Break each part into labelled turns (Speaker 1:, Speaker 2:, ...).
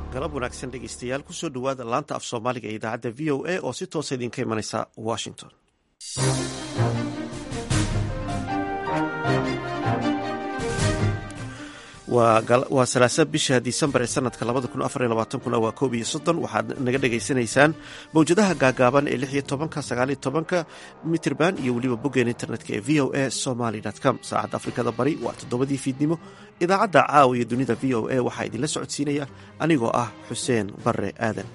Speaker 1: galab wanaagsan dhegeystayaal kusoo dhowaada laanta af soomaaliga ee idaacadda v o a oo si toosa idinka imanaysa washington waa salaasa bisha disembar ee sanadka kuna waa koob iyo soddon waxaad naga dhegaysanaysaan mawjadaha gaagaaban ee lix iyo tobanka sagaal iyo tobanka mitrban iyo weliba boggeen internetka ee v o a somaly com saacadda afrikada bari waa toddobadii fiidnimo idaacadda caawa iyo dunida v o a waxaa idinla socodsiinaya anigoo ah xuseen bare aadan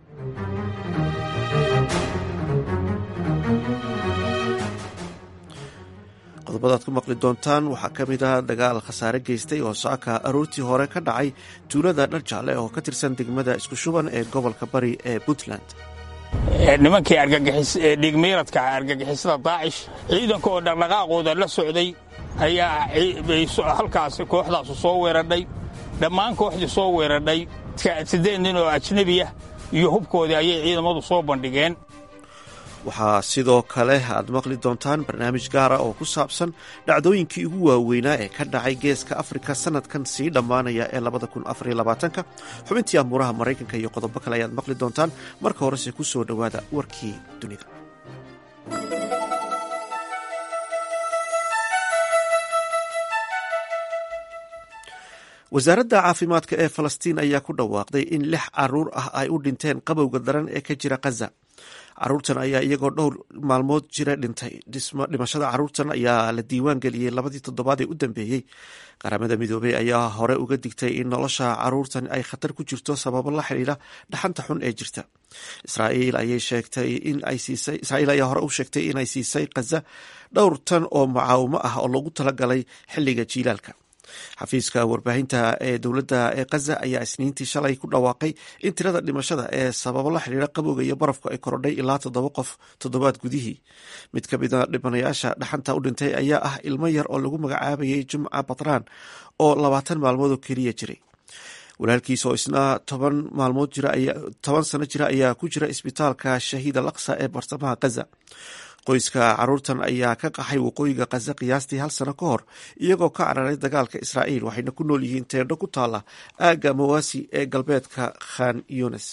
Speaker 1: qodobadaad ku maqli doontaan waxaa ka mid ah dagaal khasaare geystay oo saaka aroortii hore ka dhacay tuulada dharjaale oo ka tirsan degmada isku shuban ee gobolka bari ee puntland
Speaker 2: nimankii dhiigmiiradka argagixisada daacish ciidanka oo dhaqdhaqaaqooda la socday ayaa halkaasi kooxdaasu soo weeradhay dhammaan kooxdii soo weeradhay siddeed nin oo ajnebiya iyo hubkoodii ayay ciidamadu soo bandhigeen
Speaker 1: waxaa sidoo kale aad maqli doontaan barnaamij gaara oo ku saabsan dhacdooyinkii ugu waaweynaa ee ka dhacay geeska afrika sanadkan sii dhammaanaya ee labadakunafariylabaatanka xubintii amuuraha maraykanka iyo qodobo kale ayaad maqli doontaan marka horese ku soo dhowaada warkii dunida wasaaradda caafimaadka ee falastiin ayaa ku dhawaaqday in lix caruur ah ay u dhinteen qabowga daran ee ka jira khaza caruurtan ayaa iyagoo dhowr maalmood jira dhintay dhimashada caruurtan ayaa la diiwaan geliyey labadii toddobaad ee u dambeeyey qaramada midoobey ayaa hore uga digtay in nolosha caruurtan ay khatar ku jirto sababo la xidhiidha dhaxanta xun ee jirta israa'iil ayaa hore u sheegtay inay siisay khaza dhowr tan oo mucaawimo ah oo loogu talagalay xilliga jiilaalka xafiiska warbaahinta ee dowladda ee khaza ayaa isniintii shalay ku dhawaaqay in tirada dhimashada ee sababo la xidhiira qabowga iyo barafku ay korodhay ilaa toddoba qof toddobaad gudihii mid ka mida dhibanayaasha dhaxanta u dhintay ayaa ah ilmo yar oo lagu magacaabayay jumca batraan oo labaatan maalmood oo keliya jiray walaalkiis oo isna toban maalmood toban sano jira ayaa ku jira isbitaalka shahiid al aqsa ee bartamaha khaza qoyska caruurtan ayaa ka qaxay waqooyiga khaza qiyaastii hal sano ka hor iyagoo ka cararay dagaalka israa'iil waxayna ku nool yihiin teendho ku taala aagga mawasi ee galbeedka khan yunes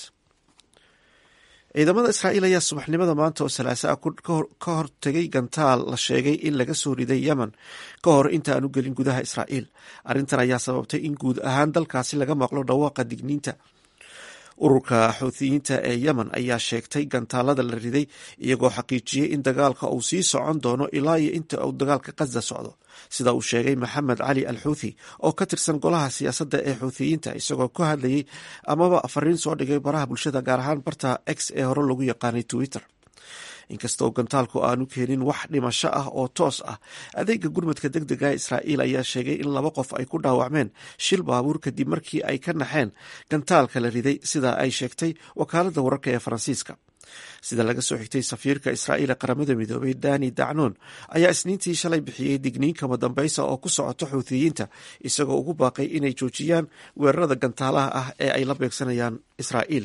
Speaker 1: ciidamada israa'iil ayaa subaxnimada maanta oo salaasa ah ka hortegay gantaal la sheegay in laga soo riday yemen ka hor inta aan u gelin gudaha israa'iil arrintan ayaa sababtay in guud ahaan dalkaasi laga maqlo dhawaaqa digniinta ururka xuuthiyiinta ee yemen ayaa sheegtay gantaalada la riday iyagoo xaqiijiyey in dagaalka uu sii socon doono ilaa iyo inta uu dagaalka khaza socdo sida uu sheegay maxamed cali al xuuthi oo ka tirsan golaha siyaasadda ee xuuthiyiinta isagoo ka hadlayey amaba fariin soo dhigay baraha bulshada gaar ahaan barta x ee hore lagu yaqaanay twitter inkastoo gantaalku aanu keenin wax dhimasho ah oo toos ah adeega gurmadka deg dega israa'iil ayaa sheegay in laba qof ay ku dhaawacmeen shil baabuur kadib markii ay ka naxeen gantaalka la riday sida ay sheegtay wakaaladda wararka ee faransiiska sida laga soo xigtay safiirka israa'iil ee qaramada midoobay dani dacnoon ayaa isniintii shalay bixiyey digniin kama dambaysa oo ku socoto xuuthiyiinta isagoo ugu baaqay inay joojiyaan weerarada gantaalaha ah ee ay la beegsanayaan israa'iil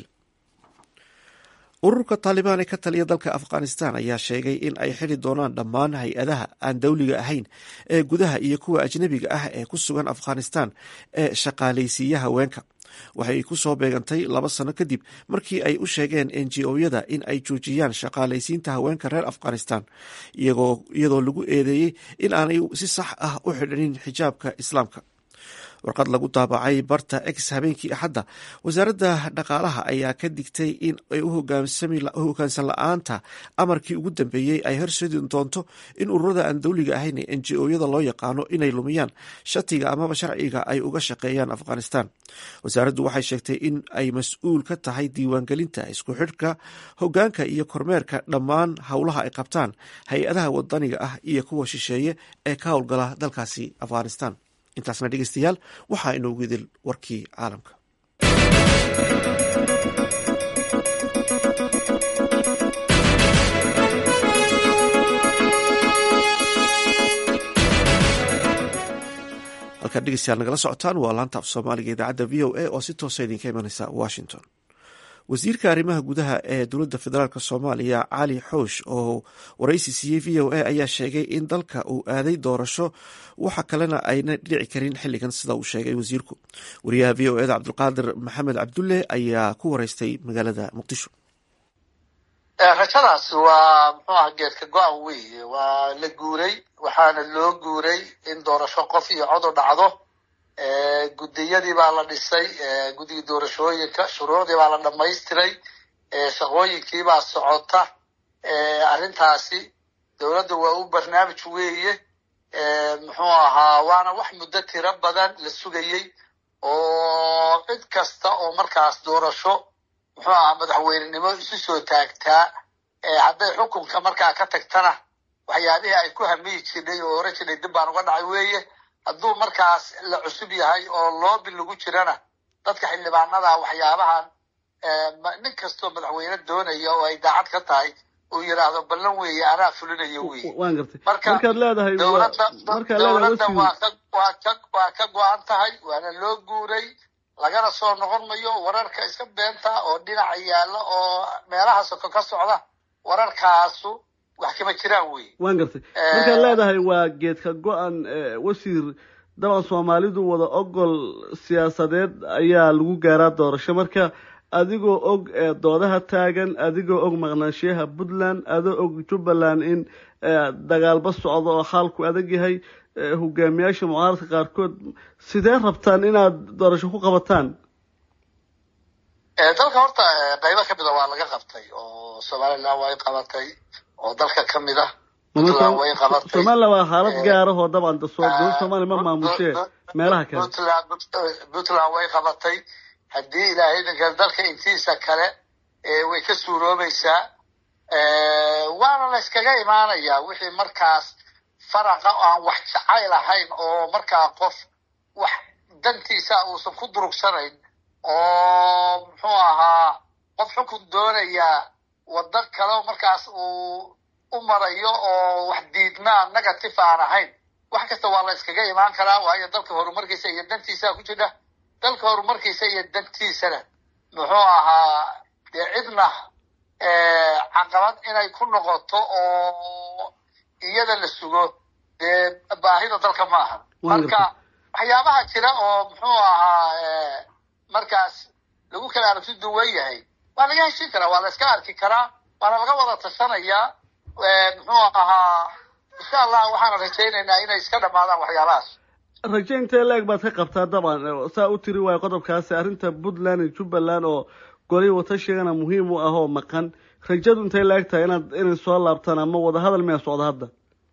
Speaker 1: ururka taalibaan ee ka taliya dalka afghanistan ayaa sheegay in ay xili doonaan dhammaan hay-adaha aan dowliga ahayn ee gudaha iyo kuwa ajnebiga ah ee ku sugan afghanistan ee shaqaalaysiiya haweenka waxay ku soo beegantay laba sano kadib markii ay u sheegeen n g o-yada in ay joojiyaan shaqaalaysiinta haweenka reer afghanistan iyadoo lagu eedeeyey in aanay si sax ah u xidhanin xijaabka islaamka warqad lagu daabacay barta ex habeenkii axadda wasaaradda dhaqaalaha ayaa ka digtay in ay u hogaansan la-aanta amarkii ugu dambeeyey ay horseedi doonto in ururada aan dowliga ahayn ee n g o-yada loo yaqaano inay lumiyaan shatiga amaba sharciga ay uga shaqeeyaan afghanistan wasaaraddu waxay sheegtay in ay mas-uul ka tahay diiwaangelinta isku xidhka hogaanka iyo kormeerka dhammaan howlaha ay qabtaan hay-adaha wadaniga ah iyo kuwa shisheeye ee ka howlgala dalkaasi afghanistan intaasna dhegeystayaal waxaa inoogu idil warkii caalamka halkaad dhegeystayaal nagala socotaan waa laanta af soomaaliga idaacadda v o a oo si toosa idinka imaneysa washington wasiirka arrimaha gudaha ee dowladda federaalk soomaaliya cali xoosh oo waraysi siiyey v o a ayaa sheegay in dalka uu aaday doorasho waxa kalena ayna dhici karin xilligan sida uu sheegay wasiirku wariyaha v o eda cabdulqaadir maxamed cabdulle ayaa ku wareystay magaalada muqdisho
Speaker 3: rajadaas waa muxuu aha geedka go-an weeye waa la guuray waxaana loo guuray in doorasho qof iyo cod u dhacdo guddiyadii baa la dhisay guddigii doorashooyinka shuruucdii baa la dhamaystiray shaqooyinkii baa socota arrintaasi dowladda waa u barnaamij weeye muxuu ahaa waana wax muddo tiro badan la sugayey oo cid kasta oo markaas doorasho muxuu ahaa madaxweynenimo isu soo taagtaa hadday xukunka markaa ka tagtana waxyaabihii ay ku hamiyi jirnay oo oran jirnay dib baan uga dhacay weeye hadduu markaas la cusub yahay oo loobi lagu jirana dadka xildhibaanada waxyaabahan nin kastoo madaxweyne doonaya oo ay daacad ka tahay uu yidhaahdo ballan weeye anaa fulinayo weye
Speaker 4: waan gartay
Speaker 3: marka
Speaker 4: markaad leedahay
Speaker 3: dowladda
Speaker 4: markaad
Speaker 3: dowladda
Speaker 4: leedahay
Speaker 3: waa ka waa ka waa ka go-an tahay waana loo guuray lagana soo noqon mayo wararka iska beenta oo dhinaca yaalla oo meelaha soko ka socda wararkaasu wax kama jiraan weye
Speaker 4: waan gartay markaad leedahay waa geedka go-an wasiir dabcan soomaalidu wada ogol siyaasadeed ayaa lagu gaaraa doorasho marka adigoo og doodaha taagan adigoo og maqnaanshiyaha puntland adoo og jubbaland in dagaalba socdo oo xaalku adag yahay hogaamiyaasha mucaaradka qaarkood sidee rabtaan inaad doorasho ku qabataan
Speaker 3: dalka horta qaybo kamida waa laga qabtay oo somaliland way qabatay oo dalka kamid ah puntland way qabatay
Speaker 4: somaliland waa xaalad gaarahoo dabcan dowlad soomaaliya ma maamushee meelaha kale
Speaker 3: puntland puntland way qabatay haddii ilaahay idinka dalka intiisa kale way ka suuroobaysaa waana la yskaga imaanayaa wixii markaas faraqa aan wax jacayl ahayn oo markaa qof wax dantiisa uusan ku durugsanayn oo muxuu ahaa qof xukun doonaya waddo kale markaas uu u marayo oo wax diidmaa negative aan ahayn wax kasta waa la yskaga imaan karaa waayo dalka horumarkiisa iyo dantiisa ku jira dalka horumarkiisa iyo dantiisana muxuu ahaa dee cidna caqabad inay ku noqoto oo iyada la sugo dee baahida dalka ma aha marka waxyaabaha jira oo muxuu ahaa markaas lagu kala aragti duwan yahay waa laga heshin karaa waa la iska arki karaa waana laga wada tashanayaa muxuu ahaa insha allah waxaana rajaynaynaa inay iska dhamaadaan waxyaabahaas
Speaker 4: raje intee leeg baad ka qabtaa dabcan saa u tiri waayo qodobkaasi arrinta puntland iyo jubbaland oo golihii watashigana muhiim u ah oo maqan rajadu intay la eg tahay inaad inay soo laabtaan ama wadahadal miyaa socda hadda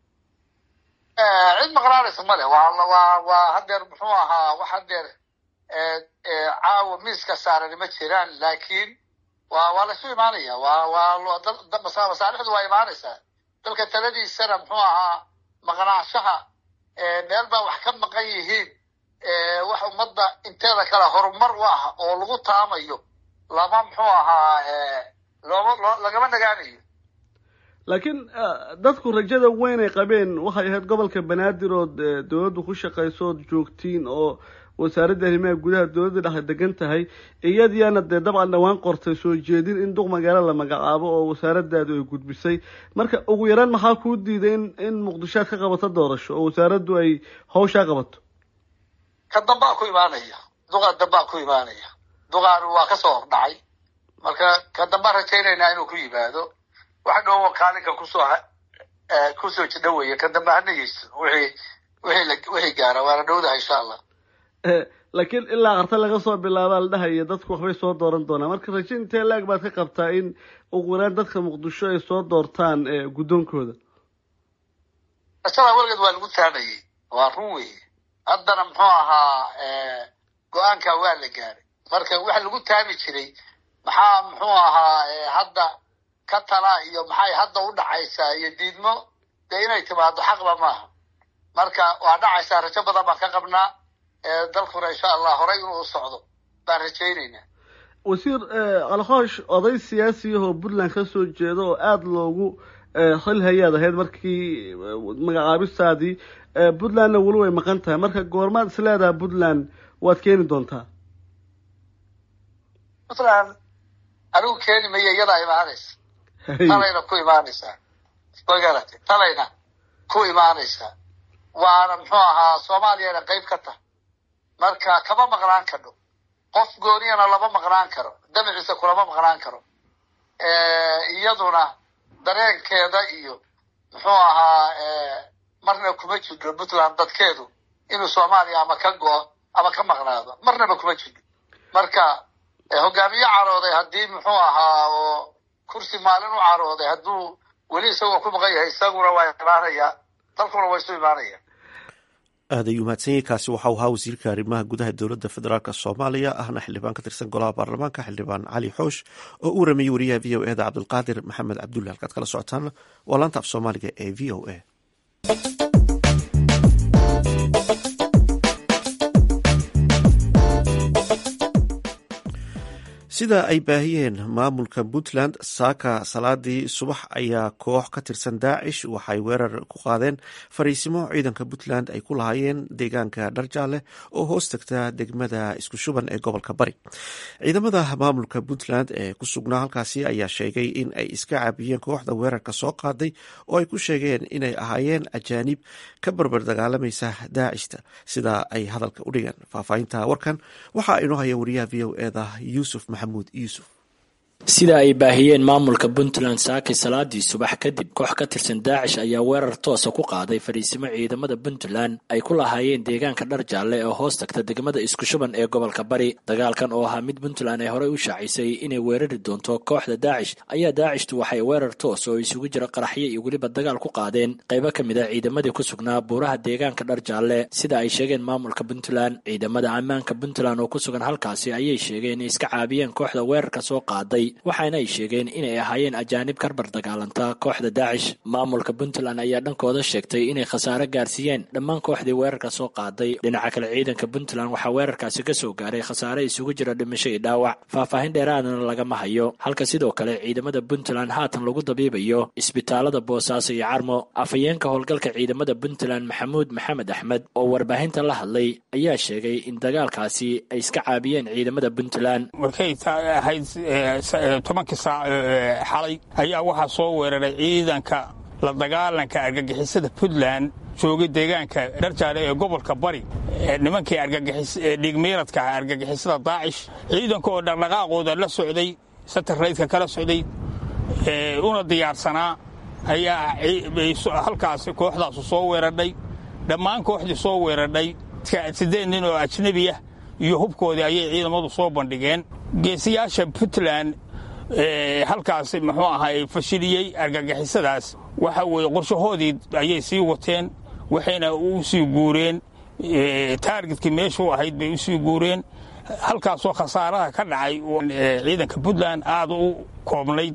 Speaker 3: cid maqnaanaysa male waa waa waa hadeer muxuu ahaa wax hadeer caawa miiska saarani ma jiraan laakiin waa waa laysu imaanaya waa waa masaalixdu waa imaanaysaa dalka taladiisana muxuu ahaa maqnaanshaha meel baa wax ka maqan yihiin wax ummadda inteeda kale horumar u ah oo lagu taamayo lama muxuu ahaa looma loo lagama nagaanayo
Speaker 4: laakiin dadku rajada weyn ay qabeen waxay ahayd gobolka banaadir ood dowladdu ku shaqayso ood joogtiin oo wasaaradda arrimaha gudaha dowladda dhexe degan tahay iyadiyaana dee dabcan dhawaan qortay soo jeedin in duq magaalo la magacaabo oo wasaaradaadu ay gudbisay marka ugu yaraan maxaa kuu diiday in in muqdishoad ka qabato doorasho oo wasaaraddu ay hawshaa qabato
Speaker 3: ka dambaa ku imaanaya duqaa dambaa ku imaanaya duqaanu waa kasoo hordhacay marka ka dambaa rajaynaynaa inuu ku yimaado wax dhowo kaalinka kusoo kusoo jidha weeye ka dambe hanageyso wixii wixii wixii gaara waana dhowdaha insha allah
Speaker 4: laakiin ilaa qarta laga soo bilaabaa la dhahaya dadku waxbay soo dooran doonaa marka raje intee laag baad ka qabtaa in ugu yaraan dadka muqdisho ay soo doortaan guddoonkooda
Speaker 3: rajada weligeed waa lagu taamayey waa run weeye haddana muxuu ahaa go-aanka waa la gaaray marka waxa lagu taami jiray maxaa muxuu ahaa hadda ka tala iyo maxay hadda u dhacaysaa iyo diidmo dee inay timaado xaqba maaha marka waa dhacaysaa rajo badan baan ka qabnaa dalkuna insha allah horay inuu socdo baan rajaynaynaa
Speaker 4: wasiir alkhoosh oday siyaasiyahoo puntland ka soo jeeda oo aada loogu xil hayaad ahayd markii magacaabistaadii puntlandna weli way maqan tahay marka goormaad is leedaha puntland waad keeni doontaa
Speaker 3: puntland anigu keeni maya iyadaa imaanaysa talayna ku imaanaysaa magarate talayna ku imaanaysaa waana muxuu ahaa soomaaliyana qayb ka tahay marka kama maqnaan kadho qof gooniyana lama maqnaan karo damaciisa kulama maqnaan karo iyaduna dareenkeeda iyo muxuu ahaa marna kuma jidho puntland dadkeedu inuu soomaaliya ama ka go-o ama ka maqnaado marnaba kuma jidho marka hogaamiye carooday haddii muxuu ahaa oo kursi maalin u carooday hadduu weli isagoo ku maqan yahay isaguna waa imaanayaa dalkuna waa isu imaanaya
Speaker 1: aad ayuu mahadsanyahy kaasi waxau ahaa wasiirka arrimaha gudaha dowladda federaalk soomaaliya ahna xildhibaan ka tirsan golaha baarlamaanka xildhibaan cali xoosh oo u waramayey wariyaha v o eda cabdulqaadir maxamed cabdulle halkaad kala socotaan waa laanta af soomaaliga ee v o a sida ay baahiyeen maamulka puntland saaka salaadii subax ayaa koox ka tirsan daacish waxay weerar ku qaadeen fariisimo ciidanka puntland ay ku lahaayeen deegaanka dharjaale oo hoos tagta degmada isku shuban ee gobolka bari ciidamada maamulka puntland ee ku sugnaa halkaasi ayaa sheegay in ay iska caabiyeen kooxda weerarka soo qaaday oo ay ku sheegeen inay ahaayeen ajaanib ka barbar dagaalamaysa daacishta sida ay hadalka u dhigeen faahfaahinta warkan waxaa inoo haya wariyaha v o eda yuusuf maxamuud yuusuf
Speaker 5: sida ay baahiyeen maamulka puntland saaki salaadii subax kadib koox ka tirsan daacish ayaa weerar toosa ku qaaday fariisimo ciidamada puntland ay ku lahaayeen deegaanka dhar jaalle ee hoos tagta degmada isku shuban ee gobolka bari dagaalkan oo ahaa mid puntland ay horey u shaacisay inay weerari doonto kooxda daacish ayaa daacishtu waxay weerar toos oo isugu jira qaraxyo iyo weliba dagaal ku qaadeen qaybo ka mid a ciidamadii ku sugnaa buuraha deegaanka dhar jaalle sida ay sheegeen maamulka puntland ciidamada ammaanka puntland oo ku sugan halkaasi ayay sheegeen inay iska caabiyeen kooxda weerarka soo qaaday waxaana ay sheegeen inay ahaayeen ajaanib karbar dagaalanta kooxda daacish maamulka puntland ayaa dhankooda sheegtay inay khasaare gaarsiiyeen dhammaan kooxdii weerarka soo qaaday dhinaca kale ciidanka puntland waxaa weerarkaasi ka soo gaaray khasaare isugu jira dhimasho iyo dhaawac faahfaahin dheeraadana lagama hayo halka sidoo kale ciidamada puntland haatan lagu dabiibayo isbitaalada boosaaso iyo carmo afhayeenka howlgalka ciidamada puntland maxamuud maxamed axmed oo warbaahinta la hadlay ayaa sheegay in dagaalkaasi ay iska caabiyeen ciidamada puntland
Speaker 2: tobankii saac xalay ayaa waxaa soo weeraray ciidanka la dagaalanka argagixisada puntland joogay deegaanka dharjaale ee gobolka bari nimankii dhiigmiiradka argagixisada daacish ciidanka oo dhaqdhaqaaqooda la socday satarraydka kala socday una diyaarsanaa ayaa halkaasi kooxdaasu soo weeradhay dhammaan kooxdii soo weeradhay siddeed nin oo ajnebi ah iyo hubkoodii ayay ciidamadu soo bandhigeen geesiyaasha puntland halkaasi muxuu ahay fashiliyey argagixisadaas waxa weeye qorshahoodii ayay sii wateen waxayna u sii guureen taargetkii meeshuu ahayd bay u sii guureen halkaasoo khasaaraha ka dhacay ciidanka puntland aad u koobnayd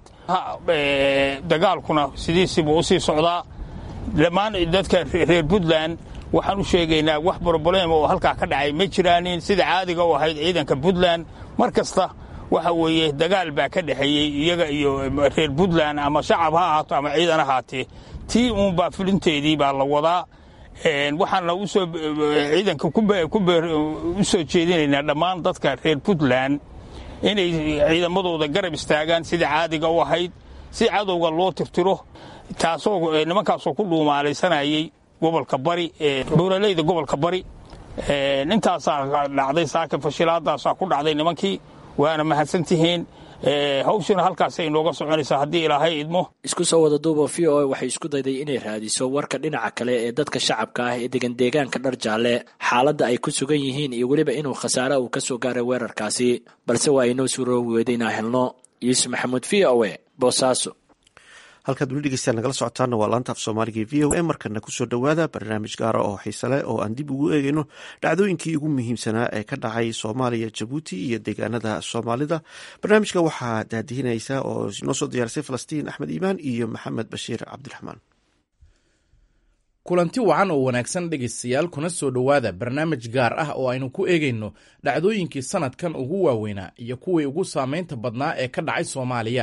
Speaker 2: dagaalkuna sidiisiibuu usii socdaa dhammaan dadka reer puntland waxaan u sheegaynaa wax broblem oo halkaa ka dhacay ma jiraanin sida caadiga u ahayd ciidanka puntland mar kasta waxa weeye dagaal baa ka dhexeeyey iyaga iyo reer puntland ama shacab ha ahaato ama ciidan ahaatee tii uunbaa fulinteedii baa la wadaa waxaana usoo ciidanka u soo jeedinaynaa dhammaan dadka reer puntland inay ciidamadooda garab istaagaan sida caadiga u ahayd si cadowga loo tirtiro taasoo nimankaasoo ku dhuumaalaysanayay gobolka bari buuraleyda gobolka bari intaasaa dhacday saaka fashilaadaasaa ku dhacday nimankii waana mahadsantihiin hawshuna halkaasay inooga soconaysaa haddii ilaahay idmo
Speaker 5: isku soo wada duuba v o a waxay isku dayday inay raadiso warka dhinaca kale ee dadka shacabka ah ee degan deegaanka dhar jaalle xaaladda ay ku sugan yihiin iyo weliba inuu khasaare uu ka soo gaaray weerarkaasi balse waa inoo suuroobi weyday inaan helno yuusuf maxamuud v o e boosaaso
Speaker 1: halkaad weli dhegeystayaal nagala socotaana waa laanta af soomaaliga e v o a markana kusoo dhowaada barnaamij gaara oo xiise leh oo aan dib ugu eegeyno dhacdooyinkii ugu muhiimsanaa ee ka dhacay soomaaliya jabuuti iyo deegaanada soomaalida barnaamijka waxaa daadihinaysa oo noo soo diyaarisay falastiin axmed iimaan iyo maxamed bashiir cabdiraxmaan
Speaker 6: kulanti wacan oo wanaagsan dhegaystayaal kuna soo dhowaada barnaamij gaar ah oo aynu ku eegayno dhacdooyinkii sanadkan ugu waaweynaa iyo kuwii ugu saameynta badnaa ee ka dhacay soomaaliya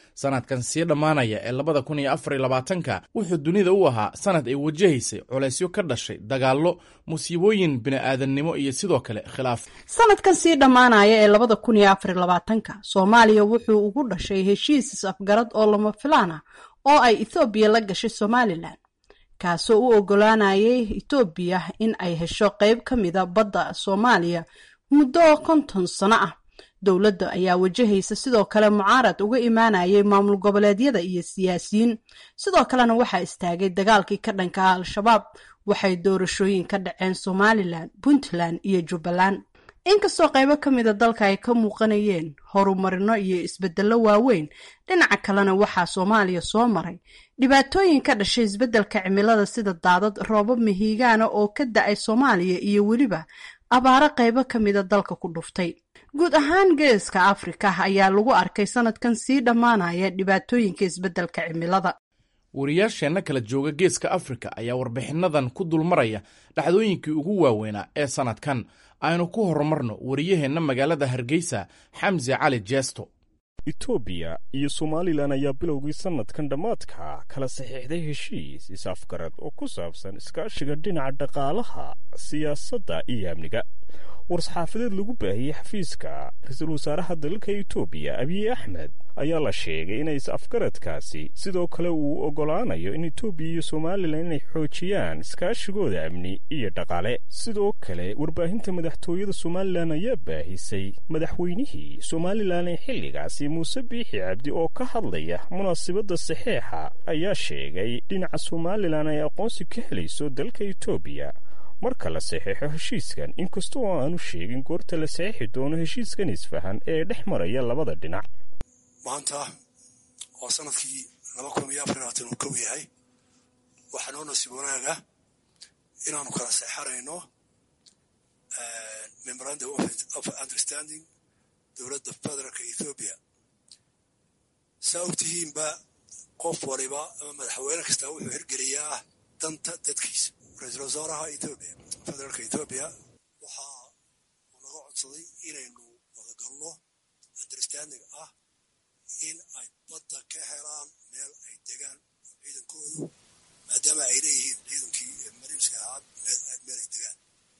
Speaker 6: sanadkan sii dhammaanaya ee labada kun iyo afar iyo labaatanka wuxuu dunida u ahaa sanad ay wajahaysay colaysyo ka dhashay dagaallo musiibooyin bini'aadannimo iyo sidoo kale khilaaf
Speaker 7: sanadkan sii dhammaanaya ee labada kun iyo afar iyo labaatanka soomaaliya wuxuu ugu dhashay heshiis is-afgarad oo lama filaan ah oo ay ethoobiya la gashay somalilan kaasoo u ogolaanayay etoobiya in ay hesho qeyb ka mida badda soomaaliya muddo konton sano ah dowladda ayaa wajahaysa sidoo kale mucaarad uga imaanayay maamul goboleedyada iyo siyaasiyiin sidoo kalena waxaa istaagay dagaalkii ka dhanka ah al-shabaab waxay doorashooyin ka dhaceen somalilan puntland iyo jubbaland inkastoo qaybo ka mida dalka ay ka muuqanayeen horumarino iyo isbedello waaweyn dhinaca kalena waxaa soomaaliya soo maray dhibaatooyin ka dhashay isbeddelka cimilada sida daadad roobab mihigaana oo ka da-ay soomaaliya iyo weliba abaaro qaybo ka mida dalka ku dhuftay guud ahaan geeska afrika ayaa lagu arkay sanadkan sii dhammaanaya dhibaatooyinka isbeddelka cimilada
Speaker 6: wariyaasheenna kala jooga geeska afrika ayaa warbixinnadan ku dulmaraya dhacdooyinkii ugu waaweynaa ee sannadkan aynu ku horumarno wariyaheenna magaalada hargeysa xamse cali jeesto
Speaker 8: etoobiya iyo somalilan ayaa bilowgii sannadkan dhammaadka kala saxiixday heshiis is-afgarad oo ku saabsan iskaashiga dhinaca dhaqaalaha siyaasadda iyo amniga war-saxaafadeed lagu baahiyey xafiiska ra-iisul wasaaraha dalka etoobiya abiy axmed ayaa la sheegay inay is-afgaradkaasi sidoo kale uu oggolaanayo in etoobiya iyo somalilan inay xoojiyaan iskaashigooda amni iyo dhaqaale sidoo kale warbaahinta madaxtooyada somalilan ayaa baahisay madaxweynihii somalilan ee xilligaasi muuse biixi cabdi oo ka hadlaya munaasibadda saxeixa ayaa sheegay dhinaca somalilan ay aqoonsi ka helayso dalka etoobiya marka la saxeixo heshiiskan inkasta oo aanu sheegin goorta la saxeixi doono heshiiskan isfahan ee dhex maraya labada dhinac
Speaker 9: maanta oo sanadkii laba kun iyo afar labaatan uu kow yahay waxaa noo nasiib wanaaga inaanu kala seexanayno memorandum of understanding dowladda federaalka ethoobiya saa ogtihiinba qof waliba ama madaxweyne kastaa wuxuu hirgeliyaa danta dadkiisa ra-iisul wasaaraha ethoobiya federaalka ethoobiya waxa uu naga codsaday inaynu wadagalno understanding ah in ay badda ka helaan meel ay degaan ciidankoodu maadaama ay leeyihiin ciidankii mariinska ahaa meel ay degaan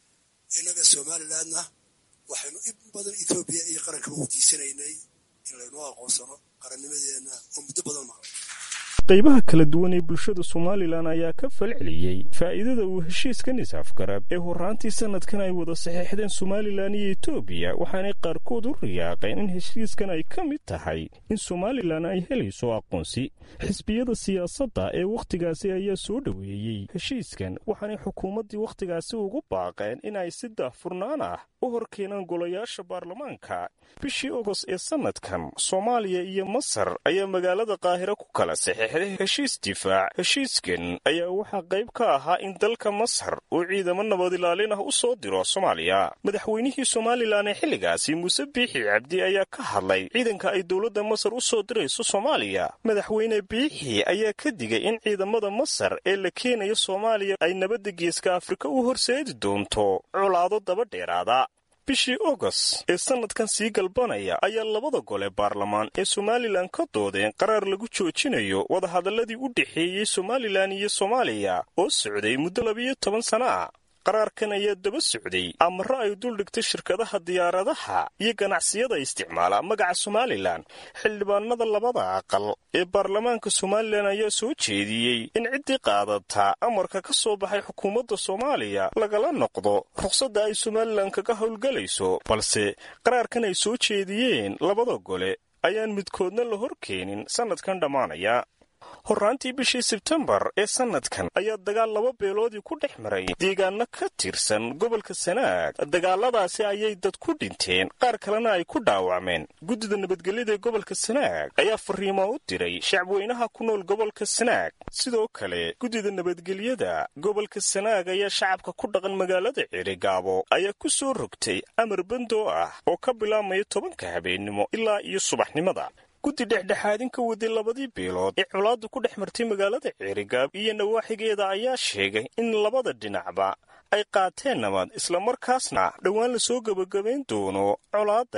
Speaker 9: innaga somalilandna waxaynu in badan ethoobiya iyo qaranka u diisanaynay in laynoo aqoonsano qarannimadeenna oo muddo badan maqlay
Speaker 8: qaybaha kala duwan ee bulshada somalilan ayaa ka falceliyey faa'iidada uu heshiiskan is-afgarad ee horraantii sannadkan ay wada saxeixdeen somalilan iyo etoobiya waxaanay qaarkood u riyaaqeen in heshiiskan ay ka mid tahay in somalilan ay helayso aqoonsi xisbiyada siyaasadda ee wakhtigaasi ayaa soo dhoweeyey heshiiskan waxaanay xukuumaddii wakhtigaasi ugu baaqeen in ay si daahfurnaan ah u hor keenaan golayaasha baarlamaanka bishii ogost ee sannadkan soomaaliya iyo masar ayaa magaalada qaahiro ku kala saxeixday heshiis difaac heshiiskan ayaa waxaa qayb ka ahaa in dalka masar uu ciidamo nabad ilaalin ah u soo diro soomaaliya madaxweynihii somalilan ee xilligaasi muuse biixi cabdi ayaa ka hadlay ciidanka ay dowladda masar u soo dirayso soomaaliya madaxweyne biixi ayaa ka digay in ciidamada masar ee la keenayo soomaaliya ay nabadda geeska afrika u horseedi doonto colaado daba dheeraada bishii ogost ee sannadkan sii galbanaya ayaa labada gole baarlamaan ee somalilan ka doodeen qaraar lagu joojinayo wadahadalladii u dhexeeyey somalilan iyo soomaaliya oo socday muddo labiyo toban sana ah qaraarkan ayaa daba socday amaro ay duldhigtay shirkadaha diyaaradaha iyo ganacsiyada isticmaala magaca somalilan xildhibaanada labada aqal ee baarlamaanka somalilan ayaa soo jeediyey in ciddii qaadataa amarka ka soo baxay xukuumadda soomaaliya lagala noqdo ruqsadda ay somalilan kaga howlgelayso balse qaraarkan ay soo jeediyeen labada gole ayaan midkoodna la hor keenin sannadkan dhammaanaya horraantii bishii sebtembar ee sannadkan ayaa dagaal laba beeloodii ku dhex maray deegaano ka tirsan gobolka sanaag dagaaladaasi ayay dad ku dhinteen qaar kalena ay ku dhaawacmeen guddida nabadgelyada ee gobolka sanaag ayaa fariimo u diray shacbweynaha ku nool gobolka sanaag sidoo kale guddida nabadgelyada gobolka sanaag ayaa shacabka ku dhaqan magaalada cirigaabo ayaa ku soo rogtay amar bandoo ah oo ka bilaabmaya tobanka habeennimo ilaa iyo subaxnimada guddi dhexdhexaadin ka waday labadii biilood ee colaaddu ku dhex martay magaalada ceerigaab iyo nawaaxigeeda ayaa sheegay in labada dhinacba ay qaateen nabad islamarkaasna dhowaan lasoo gebagabayn doono colaadani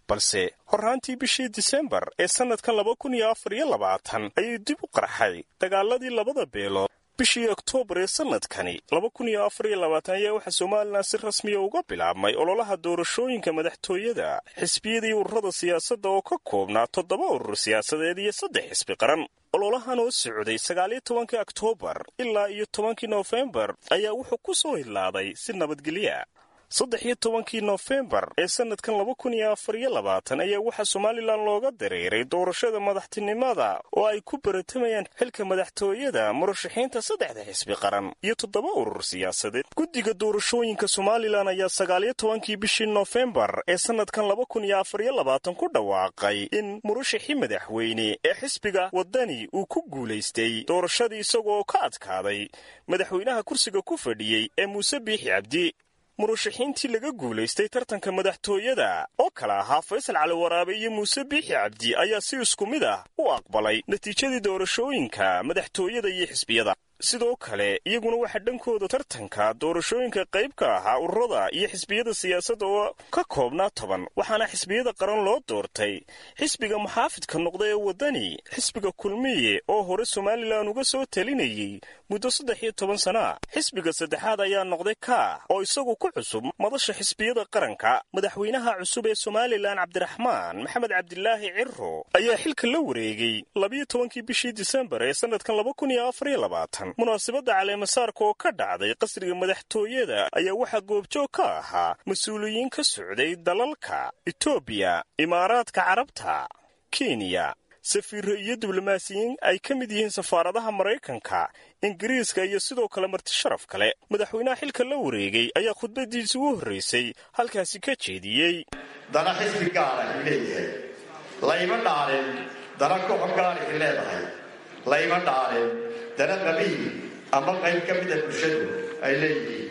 Speaker 8: balse horraantii bishii disembar ee sannadkan laba kun iyo afar iyo labaatan ayay dib u qarxay dagaaladii labada beelood bishii oktoobar ee sannadkani laba kun iyo afar iyo labaatan ayaa waxaa somalilan si rasmiya uga bilaabmay ololaha doorashooyinka madaxtooyada xisbiyadii ururada siyaasadda oo ka koobnaa toddoba urur siyaasadeed iyo saddex xisbi qaran ololahan oo socday sagaaliyo tobankii oktoobar ilaa iyo tobankii noofembar ayaa wuxuu ku soo hilaaday si nabadgelya saddex iyo tobankii noofembar ee sannadkan laba kun iyo afar iyo labaatan ayaa waxaa somalilan looga dareeray doorashada madaxtinimada oo ay ku baratamayaan xilka madaxtooyada murashaxiinta saddexda xisbi qaran iyo toddoba urur siyaasadeed guddiga doorashooyinka somalilan ayaa sagaaliyo tobankii bishii noofembar ee sannadkan laba kun iyo afar iyo labaatan ku dhawaaqay in murashaxii madaxweyne ee xisbiga waddani uu ku guulaystay doorashadii isagoo ka adkaaday madaxweynaha kursiga ku fadhiyey ee muuse biixi cabdi murashaxiintii laga guulaystay tartanka madaxtooyada oo kale ahaa faysal cali waraabe iyo muuse biixi cabdi ayaa si isku mid ah u aqbalay natiijadii doorashooyinka madaxtooyada iyo xisbiyada sidoo kale iyaguna waxaa dhankooda tartanka doorashooyinka qayb ka ahaa ururada iyo xisbiyada siyaasadda oo ka koobnaa toban waxaana xisbiyada qaran loo doortay xisbiga muxaafidka noqda ee waddani xisbiga kulmiye oo hore somalilan uga soo talinayey muddo saddex iyo toban sana xisbiga saddexaad ayaa noqday ka oo isagu ku cusub madasha xisbiyada qaranka madaxweynaha cusub ee somalilan cabdiraxmaan maxamed cabdilaahi ciro ayaa xilka la wareegay labiyo tobankii bishii disembar ee sannadkan laba kun iyo afar iyo labaatan munaasabadda caleemasaarka oo ka dhacday qasriga madaxtooyada ayaa waxaa goobjoog ka ahaa mas-uuliyiin ka socday dalalka etoobiya imaaraadka carabta kenya safiirro iyo diblomaasiyiin ay ka mid yihiin safaaradaha maraykanka ingiriiska iyo sidoo kale marti sharaf kale madaxweynaha xilka la wareegay ayaa khudbadiisi ugu horraysay halkaasi ka jeediyey
Speaker 10: dana xisbi gaara i leeyahay layma dhaalin dana koox gaarixi leedahay layma dhaalin dana qabiil ama qayb ka mida bulshadu ay leeyihiin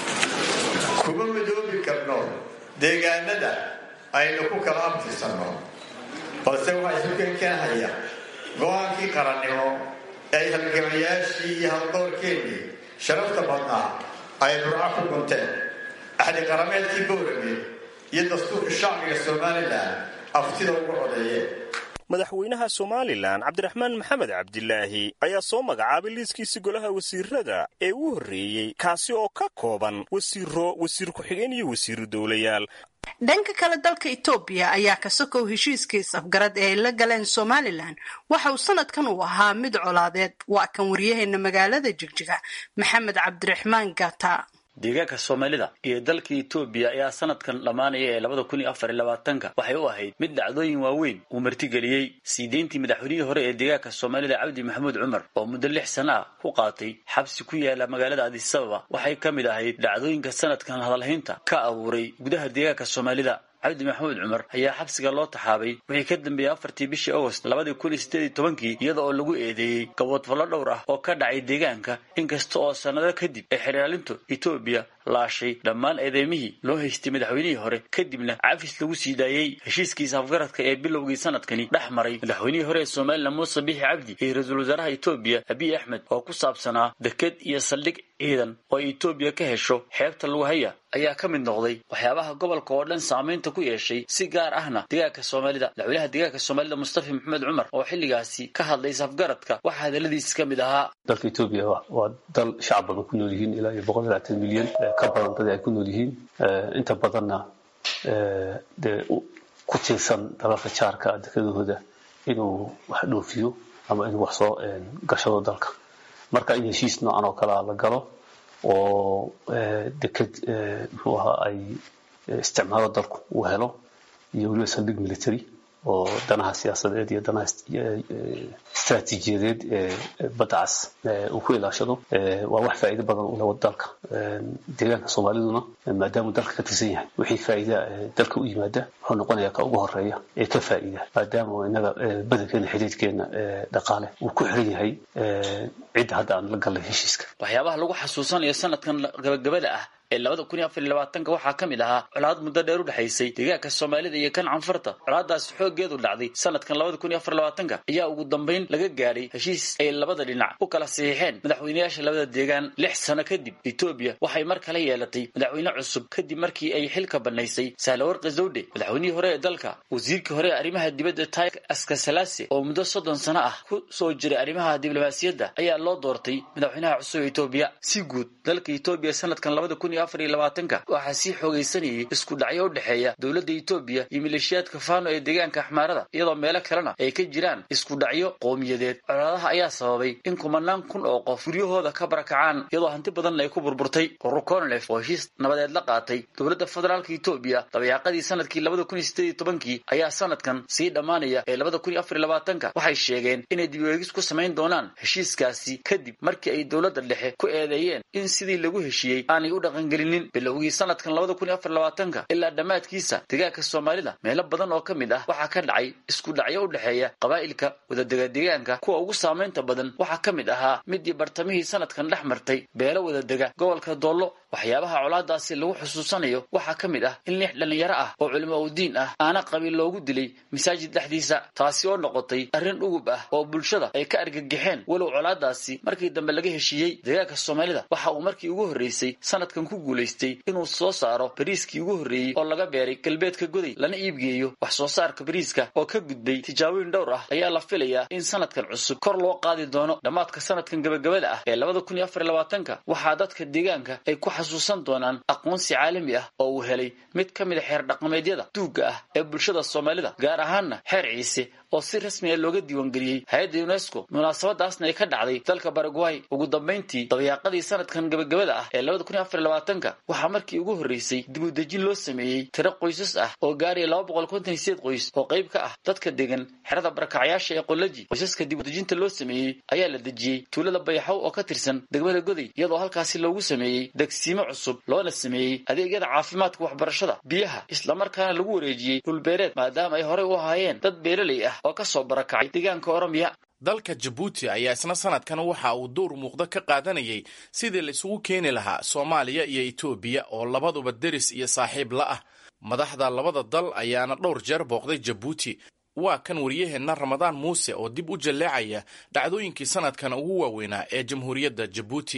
Speaker 10: kuma midoobi karno deegaanada aynu ku kala abtirsanno balse waxaa isu keenkeenhaya go-aankii qarannimo ay halgamayaashii iyo haldoorkeennii sharafta badnaa ay burco ku gunteen axdi qarameedkii boorame iyo dastuurka shacbiga somalilan aftida ugu codeeyeen
Speaker 8: madaxweynaha somalilan cabdiraxmaan maxamed cabdilaahi ayaa soo magacaabay liiskiisi golaha wasiirada ee u horreeyey kaasi oo ka kooban wasiiro wasiir ku-xigeen iyo wasiiru dowlayaal
Speaker 7: dhanka kale dalka etoobiya ayaa ka sokow heshiiskiis afgarad ee ay la galeen somalilan waxa uu sanadkan uu ahaa mid colaadeed waa kan waryaheena magaalada jigjiga maxamed cabdiraxmaan gata
Speaker 11: deegaanka soomaalida iyo dalka etoobiya ayaa sanadkan dhammaanaya ee labada kun iyo afar iyo labaatanka waxay u ahayd mid dhacdooyin waaweyn uu martigeliyey sii deyntii madaxweynihii hore ee deegaanka soomaalida cabdi maxamuud cumar oo muddo lix sana ah ku qaatay xabsi ku yaala magaalada adisababa waxay ka mid ahayd dhacdooyinka sanadkan hadalhaynta ka abuuray gudaha deegaanka soomaalida cabdi maxamuud cumar ayaa xabsiga loo taxaabay wixii ka dambeeyey afartii bishii agost labadii kun iyo sideed iyo tobankii iyada oo lagu eedeeyey gaboodfallo dhowr ah oo ka dhacay deegaanka inkasta oo sannado kadib ay xeraalintu etoobiya laashay dhammaan eedeymihii loo haystay madaxweynihii hore kadibna cafis lagu sii daayey heshiiskiisa afgaradka ee bilowgii sanadkani dhex maray madaxweynihii hore ee somalilan muuse bixi cabdi iyo ra-iisul wasaaraha etoobiya abiy axmed oo ku saabsanaa deked iyo saldhig ciidan oo ay etoobiya ka hesho xeebta lagu haya ayaa ka mid noqday waxyaabaha gobolka oo dhan saamaynta ku yeeshay si gaar ahna deegaanka soomaalida madaxweynaha deegaanka soomaalida mustafa maxamed cumar oo xilligaasi ka hadlay safgaradka waxaa hadaladiisi ka mid ahaa
Speaker 12: dalka etoobiya waa dal shacab badan ku nool yihiin ilaa iyo boqol iyo labaatan milyan ka badan dad ay ku nool yihiin inta badanna dee ku tiirsan dalalka jaarka dekadahooda inuu wax dhoofiyo ama inuu wax soo gashado dalka marka in heshiis noocan oo kalea la galo oo deked muxuu ahaa ay isticmaalo dalku uu helo iyo weliba saldhig military oo danaha siyaasadeed iyo danaha istaraatiijiyadeed ee badda cas uu ku ilaashado waa wax faa'iido badan u leh dalka deegaanka soomaaliduna maadaamuu dalka ka tirsan yahay wixii faa'iida dalka u yimaada wuxuu noqonayaa ka ugu horeeya ee ka faa'iida maadaama inaga badankeena xidhiidhkeena dhaqaale uu ku xiran yahay cidda hadda aan la gallay heshiiska
Speaker 11: waxyaabaha lagu xasuusanayo sanadkan gabagabada ah ee labada kun iyo afar iyo labaatanka waxaa ka mid ahaa colaad muddo dheer u dhexaysay deegaanka soomaalida iyo kan canfarta colaadaasi xooggeedu dhacday sanadkan labada kun iyo afar labaatanka ayaa ugu dambayn laga gaadhay heshiis ay labada dhinac u kala saxiixeen madaxweynayaasha labada deegaan lix sano kadib etoobiya waxay mar kale yeelatay madaxweyne cusub kadib markii ay xilka bannaysay sahlawarqi zawdhe madaxweynihii hore ee dalka wasiirkii hore ee arrimaha dibadda tai askasalase oo muddo soddon sano ah ku soo jiray arrimaha diblomaasiyadda ayaa loo doortay madaxweynaha cusub ee etoobiya si guud dalka etoobiya sanadkan labada kun iyo afar iyo labaatanka waxaa sii xoogaysanayay isku dhacyo u dhexeeya dowladda etoobiya iyo maleeshiyaadka faano ee deegaanka axmaarada iyadoo meelo kalena ay ka jiraan isku dhacyo qowmiyadeed colaadaha ayaa sababay in kumanaan kun oo qof guryahooda ka barakacaan iyadoo hanti badanna ay ku burburtay urur conlef oo heshiis nabadeed la qaatay dowladda federaalka etoobiya dabayaaqadii sanadkii labada kun iyo sideed iyo tobankii ayaa sanadkan sii dhammaanaya ee labada kun iyo afar iyo labaatanka waxay sheegeen inay dib ueegis ku samayn doonaan heshiiskaasi kadib markii ay dowladda dhexe ku eedeeyeen in sidii lagu heshiiyey aanay u dhaqangelinin bilowgii sanadkan labada kun iyo afar labaatanka ilaa dhammaadkiisa deegaanka soomaalida meelo badan oo ka mid ah waxaa ka dhacay isku dhacyo u dhexeeya qabaa'ilka wadadega deegaanka kuwa ugu saamaynta badan waxaa ka mid ahaa midii bartamihii sanadkan dhex martay beelo wadadega gobolka doollo waxyaabaha colaadaasi lagu xusuusanayo waxaa ka mid ah in lix dhallinyaro ah oo culimo udiin ah aana qabiil loogu dilay masaajid dhexdiisa taasi oo noqotay arrin dhugub ah oo bulshada ay ka argagixeen walow colaadaasi markii dambe laga heshiiyey deegaanka soomaalida waxa uu markii ugu horreysay sanadkan ku guulaystay inuu soo saaro bariiskii ugu horreeyey oo laga beeray galbeedka goday lana iibgeeyo wax soo saarka bariiska oo ka gudbay tijaabooyin dhowr ah ayaa la filayaa in sanadkan cusub kor loo qaadi doono dhammaadka sanadkan gabagabada ah ee labada kun iyo afar iyo labaatanka waxaa dadka deegaanka ay ku xasuusan doonaan aqoonsi caalami ah oo uu helay mid ka mid a xeer dhaqameedyada duugga ah ee bulshada soomaalida gaar ahaanna xeer ciise oo si rasmi a looga diiwaangeliyey hay-adda unesco munaasabadaasna ay ka dhacday dalka baragway ugu dambayntii dabayaaqadii sanadkan gabagabada ah ee labada kun iyo afar iyo labaatanka waxaa markii ugu horreysay dib u dejin loo sameeyey tiro qoysas ah oo gaaraya laba boqol konton iyo sideed qoys oo qayb ka ah dadka degan xerada barakacyaasha ee qolaji qoysaska dib u dejinta loo sameeyey ayaa la dejiyey tuulada bayaxow oo ka tirsan degmada goday iyadoo halkaasi loogu sameeyey degsiimo cusub loona sameeyey adeegyada caafimaadka waxbarashada biyaha islamarkaana lagu wareejiyey dhulbeereed maadaama ay horey u ahaayeen dad beeraley ah oo ka soo barakacay deegaanka oromiya
Speaker 6: dalka jabuuti ayaa isna sanadkan waxa uu dowr muuqda ka qaadanayay sidii la isugu keeni lahaa soomaaliya iyo etoobiya oo labaduba deris iyo saaxiib la ah madaxda labada dal ayaana dhowr jeer booqday jabuuti waa kan waryaheenna ramadaan muuse oo dib u jalleecaya dhacdooyinkii sanadkan ugu waaweynaa ee jamhuuriyadda jabuuti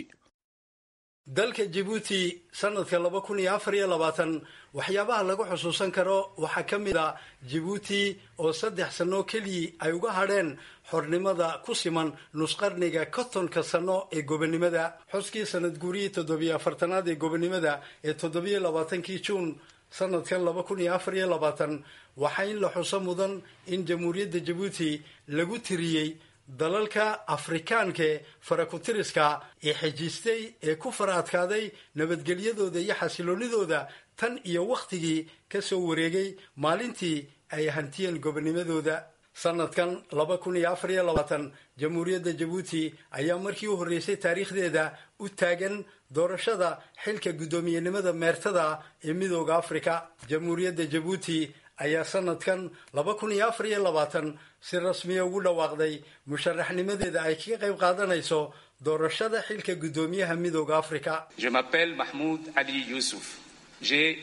Speaker 13: dalka jabuuti sanadka laba kun iyo afar iyo labaatan waxyaabaha lagu xusuusan karo waxaa ka mid a jabuuti oo saddex sano keliyii ay uga hadheen xornimada ku siman nusqarniga kontonka sano ee gobonimada xuskii sanad guurihii toddobiyo afartanaad ee gobonimada ee toddobiyo labaatankii juun sanadkan laba kun iyo afar iyo labaatan waxaa in la xuso mudan in jamhuuriyadda jabuuti lagu tiriyey dalalka afrikaankae farakutiriska ee xejistay ee ku fara adkaaday nabadgelyadooda iyo xasiloonidooda tan iyo wakhtigii ka soo wareegay maalintii ay hantiyeen gobonimadooda sanadkan laba kun iyo afar iyo labaatan jamhuuriyadda jabuuti ayaa markii u horreysay taariikhdeeda u taagan doorashada xilka guddoomiyenimada meertada ee midooda afrika jamhuuriyadda jabuuti ayaa sanadkan laba kun iyo afar iyo labaatan si rasmiya ugu dhawaaqday musharaxnimadeeda ay kaga qayb qaadanayso doorashada xilka guddoomiyaha midooda afrika
Speaker 14: Je m'appelle Mahmoud Ali Youssouf. J'ai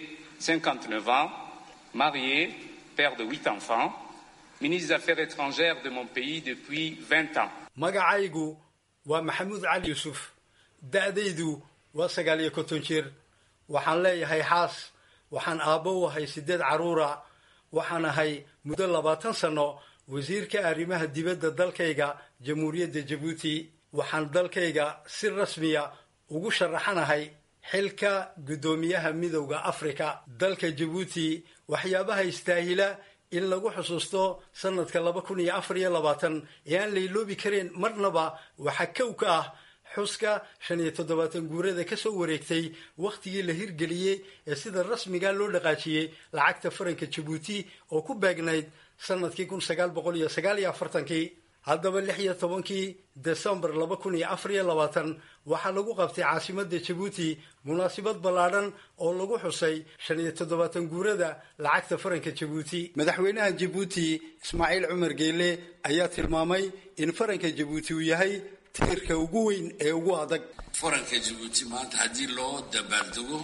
Speaker 14: 59 ans, marié, père de huit enfants, ministre des Affaires étrangères de mon pays depuis 20 ans.
Speaker 13: magacaygu waa maxamuud cali yuusuf da-daydu waa sagaal iyo konton jir waxaan leeyahay xaas waxaan aabbo u ahay sideed carruura waxaan ahay muddo labaatan sano wasiirka arrimaha dibadda dalkayga jamhuuriyadda jabuuti waxaan dalkayga si rasmiya ugu sharaxanahay xilka guddoomiyaha midowda afrika dalka jabuuti waxyaabaha istaahila in lagu xusuusto sanadka laba kun iyo afar iyo labaatan ee aan layloobi kareen marnaba waxaa kow ka ah xuska shan iyo toddobaatan guurada ka soo wareegtay wakhtigii la hirgeliyey ee sida rasmiga loo dhaqaajiyey lacagta faranka jabuuti oo ku beegnayd sanadkii kun sagaal boqol iyo sagaal iyo afartankii haddaba lix iyo tobankii desembar laba kun iyo afar iyo labaatan waxaa lagu qabtay caasimadda jabuuti munaasabad ballaadhan oo lagu xusay shan iyo toddobaatan guurada lacagta faranka jabuuti madaxweynaha jabuuti ismaaciil cumar geyle ayaa tilmaamay in faranka jabuuti uu yahay tiirka ugu weyn ee ugu adag
Speaker 15: faranka jabuuti maanta haddii loo dabaaldego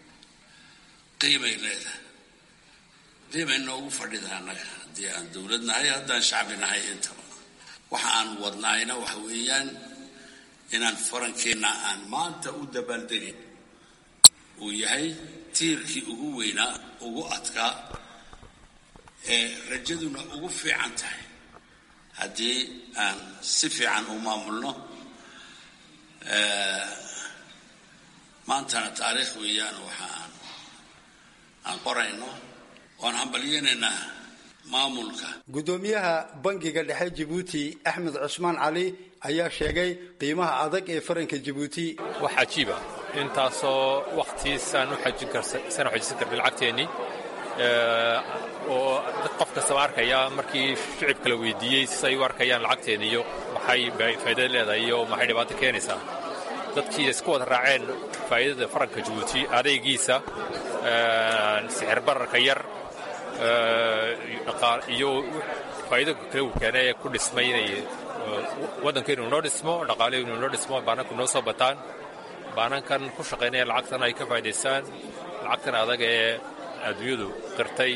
Speaker 15: qiimay leedahay qiimay noogu fadhida annaga haddii aan dowlad nahay haddaan shacbi nahay intaba waxa aan wadnaayna waxa weeyaan inaan farankeenna aan maanta u dabaaldegin uu yahay tiirkii ugu weynaa ugu adkaa ee rajaduna ugu fiican tahay haddii aan si fiican u maamulno maantana taariikh weeyaan waxa aan aan qorayno waan hambalyeynaynaa maamulka
Speaker 13: guddoomiyaha bangiga dhexe jabuuti axmed cusmaan cali ayaa sheegay qiimaha adag ee faranka jabuuti
Speaker 16: wax cajiiba intaasoo wakhtiisaan u xajin karsan u xajisan karnay lacagteennii oo qof kastaba arkaya markii shicibka la weydiiyey siay u arkayaan lacagteena iyo maxay faa'iidada leedahay iyo maxay dhibaato keenaysaa dadkii isku wada raaceen faa'iidada faranka jabuuti adaygiisa sixir bararka yar iyo faa'iido kale uu keenay ee ku dhismay inay waddanka inuu noo dhismo dhaqaalihi inuu noo dhismo baananku noo soo bataan baanankan ku shaqaynaya lacagtan ay ka faa'idaystaan lacagtan adag ee adduunyadu qirtay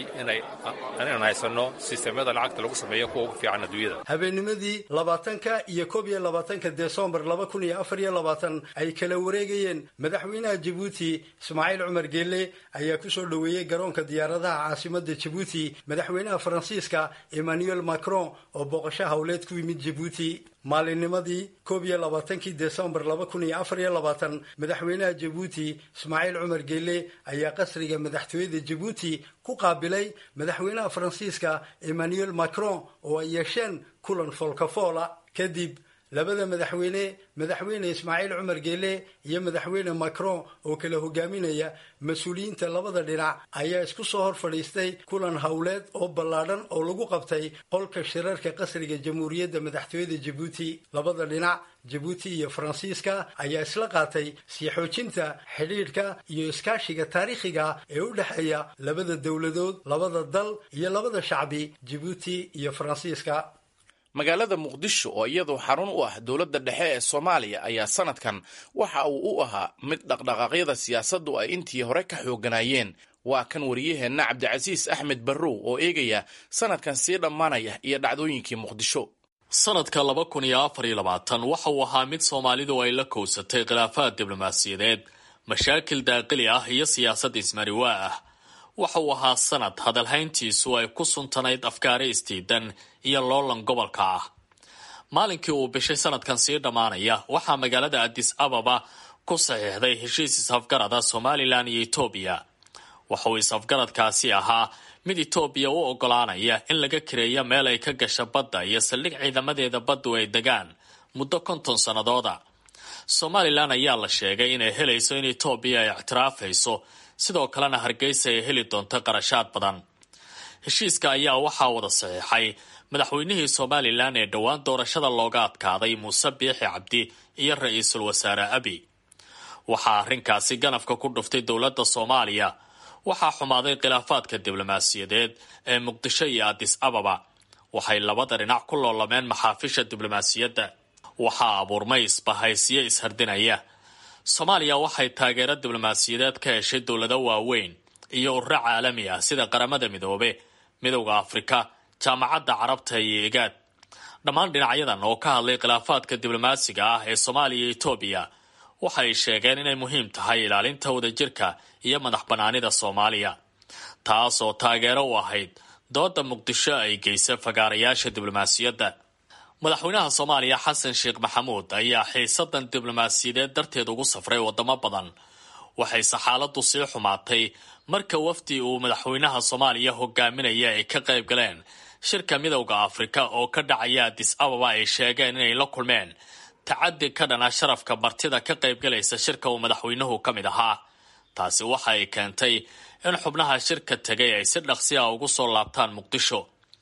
Speaker 16: inaan haysanno sisteemyada lacagta lagu sameeyo kuwa ugu fiican adduunyada
Speaker 13: habeennimadii labaatanka iyo koob iyo labaatanka desembar laba kun iyo afar iyo labaatan ay kala wareegayeen madaxweynaha jabuuti ismaaciil cumar geelle ayaa kusoo dhoweeyey garoonka diyaaradaha caasimada jabuuti madaxweynaha faransiiska emmanuel macron oo booqasho howleed ku yimid jabuuti maalinnimadii koob iyo labaatankii desembar laba kun iyo afar iyo labaatan madaxweynaha jabuuti ismaaciil cumar geelle ayaa qasriga madaxtooyada jabuuti ku qaabilay madaxweynaha faransiiska emmanuel macron oo ay yeesheen kulan foolkafoola kadib labada madaxweyne madaxweyne ismaaciil cumar geelle iyo madaxweyne macron oo kala hogaaminaya mas-uuliyiinta labada dhinac ayaa isku soo hor fadhiistay kulan howleed oo ballaadhan oo lagu qabtay qolka shirarka qasriga jamhuuriyadda madaxtooyada jabuuti labada dhinac jabuuti iyo faransiiska ayaa isla qaatay sii xoojinta xidhiidhka iyo iskaashiga taariikhiga ee u dhexeeya labada dowladood labada dal iyo labada shacbi jabuuti iyo faransiiska
Speaker 6: magaalada muqdisho oo iyadu xarun u ah dowladda dhexe ee soomaaliya ayaa sanadkan waxa uu u ahaa mid dhaqdhaqaaqyada siyaasaddu ay intii hore ka xooganayeen waa kan wariyaheenna cabdicasiis axmed barrow oo eegaya sanadkan sii dhammaanaya iyo dhacdooyinkii muqdisho
Speaker 17: sanadka laba kun iyo afar iyo labaatan waxa uu ahaa mid soomaalidu ay la kowsatay khilaafaad diblomaasiyadeed mashaakil daaqili ah iyo siyaasad ismariwaa ah waxa uu ahaa sanad hadalhayntiisu ay ku suntanayd afkaari istiidan iyo loolan gobolka ah maalinkii uu bishay sanadkan sii dhammaanaya waxaa magaalada adis ababa ku saxiixday heshiis is-afgarada somalilan iyo etoobiya waxa uu is-afgaradkaasi ahaa mid etoobiya u ogolaanaya in laga kireeyo meel ay ka gasha badda iyo saldhig ciidamadeeda baddu ay degaan muddo konton sannadooda somalilan ayaa la sheegay inay helayso in etoobiya ay ictiraafayso sidoo kalena hargeysa ay heli doonto qarashaad badan heshiiska ayaa waxaa wada saxiixay madaxweynihii somalilan ee dhowaan doorashada looga adkaaday muuse biixi cabdi iyo ra-iisul wasaare abi waxaa arrinkaasi ganafka ku dhuftay dowladda soomaaliya waxaa xumaaday khilaafaadka diblomaasiyadeed ee muqdisho iyo adis ababa waxay labada dhinac ku loolameen maxaafisha diblomaasiyadda waxaa abuurmay isbahaysiyo ishardinaya soomaaliya waxay taageero diblomaasiyadeed ka heshay dowlado waaweyn iyo ururo caalami ah sida qaramada midoobe midowda afrika jaamacadda carabta iyo igaad dhammaan dhinacyadan oo ka hadlay khilaafaadka diblomaasiga ah ee soomaaliya iyo etoobiya waxay sheegeen inay muhiim tahay ilaalinta wadajirka iyo madax bannaanida soomaaliya taas oo taageero u ahayd dooda muqdisho ay geysa fagaarayaasha diblomaasiyadda madaxweynaha soomaaliya xasan sheekh maxamuud ayaa xiisadan diblomaasiyadeed darteed ugu safray wadamo badan waxayse xaaladu sii xumaatay marka wafdi uu madaxweynaha soomaaliya hogaaminaya ay ka qayb galeen shirka midowda afrika oo ka dhacaya adis ababa ay sheegeen inay la kulmeen tacadi ka dhana sharafka martida ka qaybgalaysa shirka uu madaxweynuhu ka mid ahaa taasi waxa ay keentay in xubnaha shirka tegay ay si dhaqsi ah ugu soo laabtaan muqdisho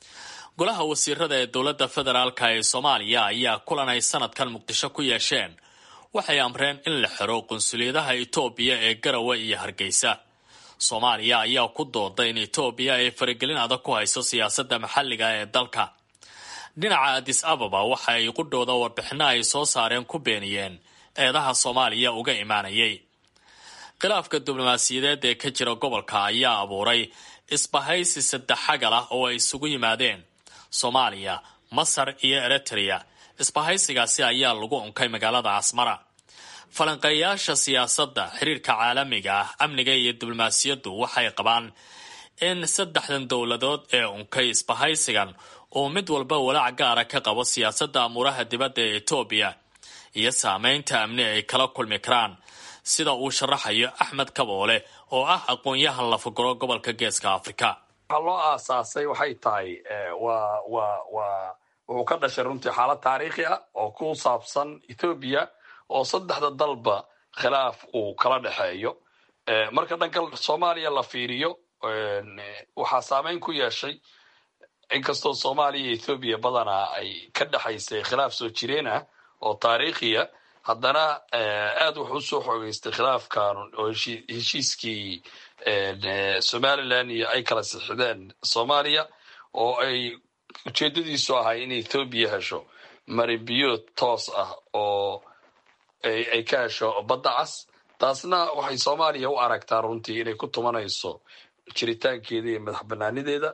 Speaker 17: golaha wasiirada ee dowladda federaalka ee soomaaliya ayaa kulan ay sanadkan muqdisho ku yeesheen waxay amreen in la xiro qunsuliyadaha etoobiya ee garawe iyo hargeysa soomaaliya ayaa ku dooday in etoobiya ay faragelin adag ku hayso siyaasadda maxalliga ee dalka dhinaca adis ababa waxa ay qudhooda warbixino ay soo saareen ku beeniyeen eedaha soomaaliya uga imaanayay khilaafka diblomaasiyadeed ee ka jira gobolka ayaa abuuray isbahaysi saddex xagal ah oo ay isugu yimaadeen soomaaliya masar iyo eritrea isbahaysigaasi ayaa lagu unkay magaalada asmara falanqeeyaasha siyaasadda xiriirka caalamiga ah amniga iyo diblomaasiyaddu waxay qabaan in saddexdan dowladood ee unkay isbahaysigan uu mid walba walaac gaara ka qabo siyaasadda amuuraha dibadda ee etoobiya iyo saameynta amni ay kala kulmi karaan sida uu sharaxayo axmed kaboole oo ah aqoon-yahan lafaguro gobolka geeska afrika
Speaker 18: waxaa loo aasaasay waxay tahay waa waa waa wuxuu ka dhashay runtii xaalad taariikhi ah oo ku saabsan ethoobiya oo saddexda dalba khilaaf uu kala dhexeeyo marka dhanka soomaaliya la fiiriyo waxaa saameyn ku yeeshay inkastoo soomaaliya iyo ethoobiya badanaa ay ka dhexaysay khilaaf soo jireen ah oo taariikhiya haddana aad wuxuu usoo xoogeystay khilaafkan oo heshiiskii somalilan iyo ay kala sixideen soomaaliya oo ay ujeedadiisu ahay in ethoobiya hesho maribiyood toos ah oo ay ka hesho badda cas taasna waxay soomaaliya u aragtaa runtii inay ku tumanayso jiritaankeeda iyo madax banaanideeda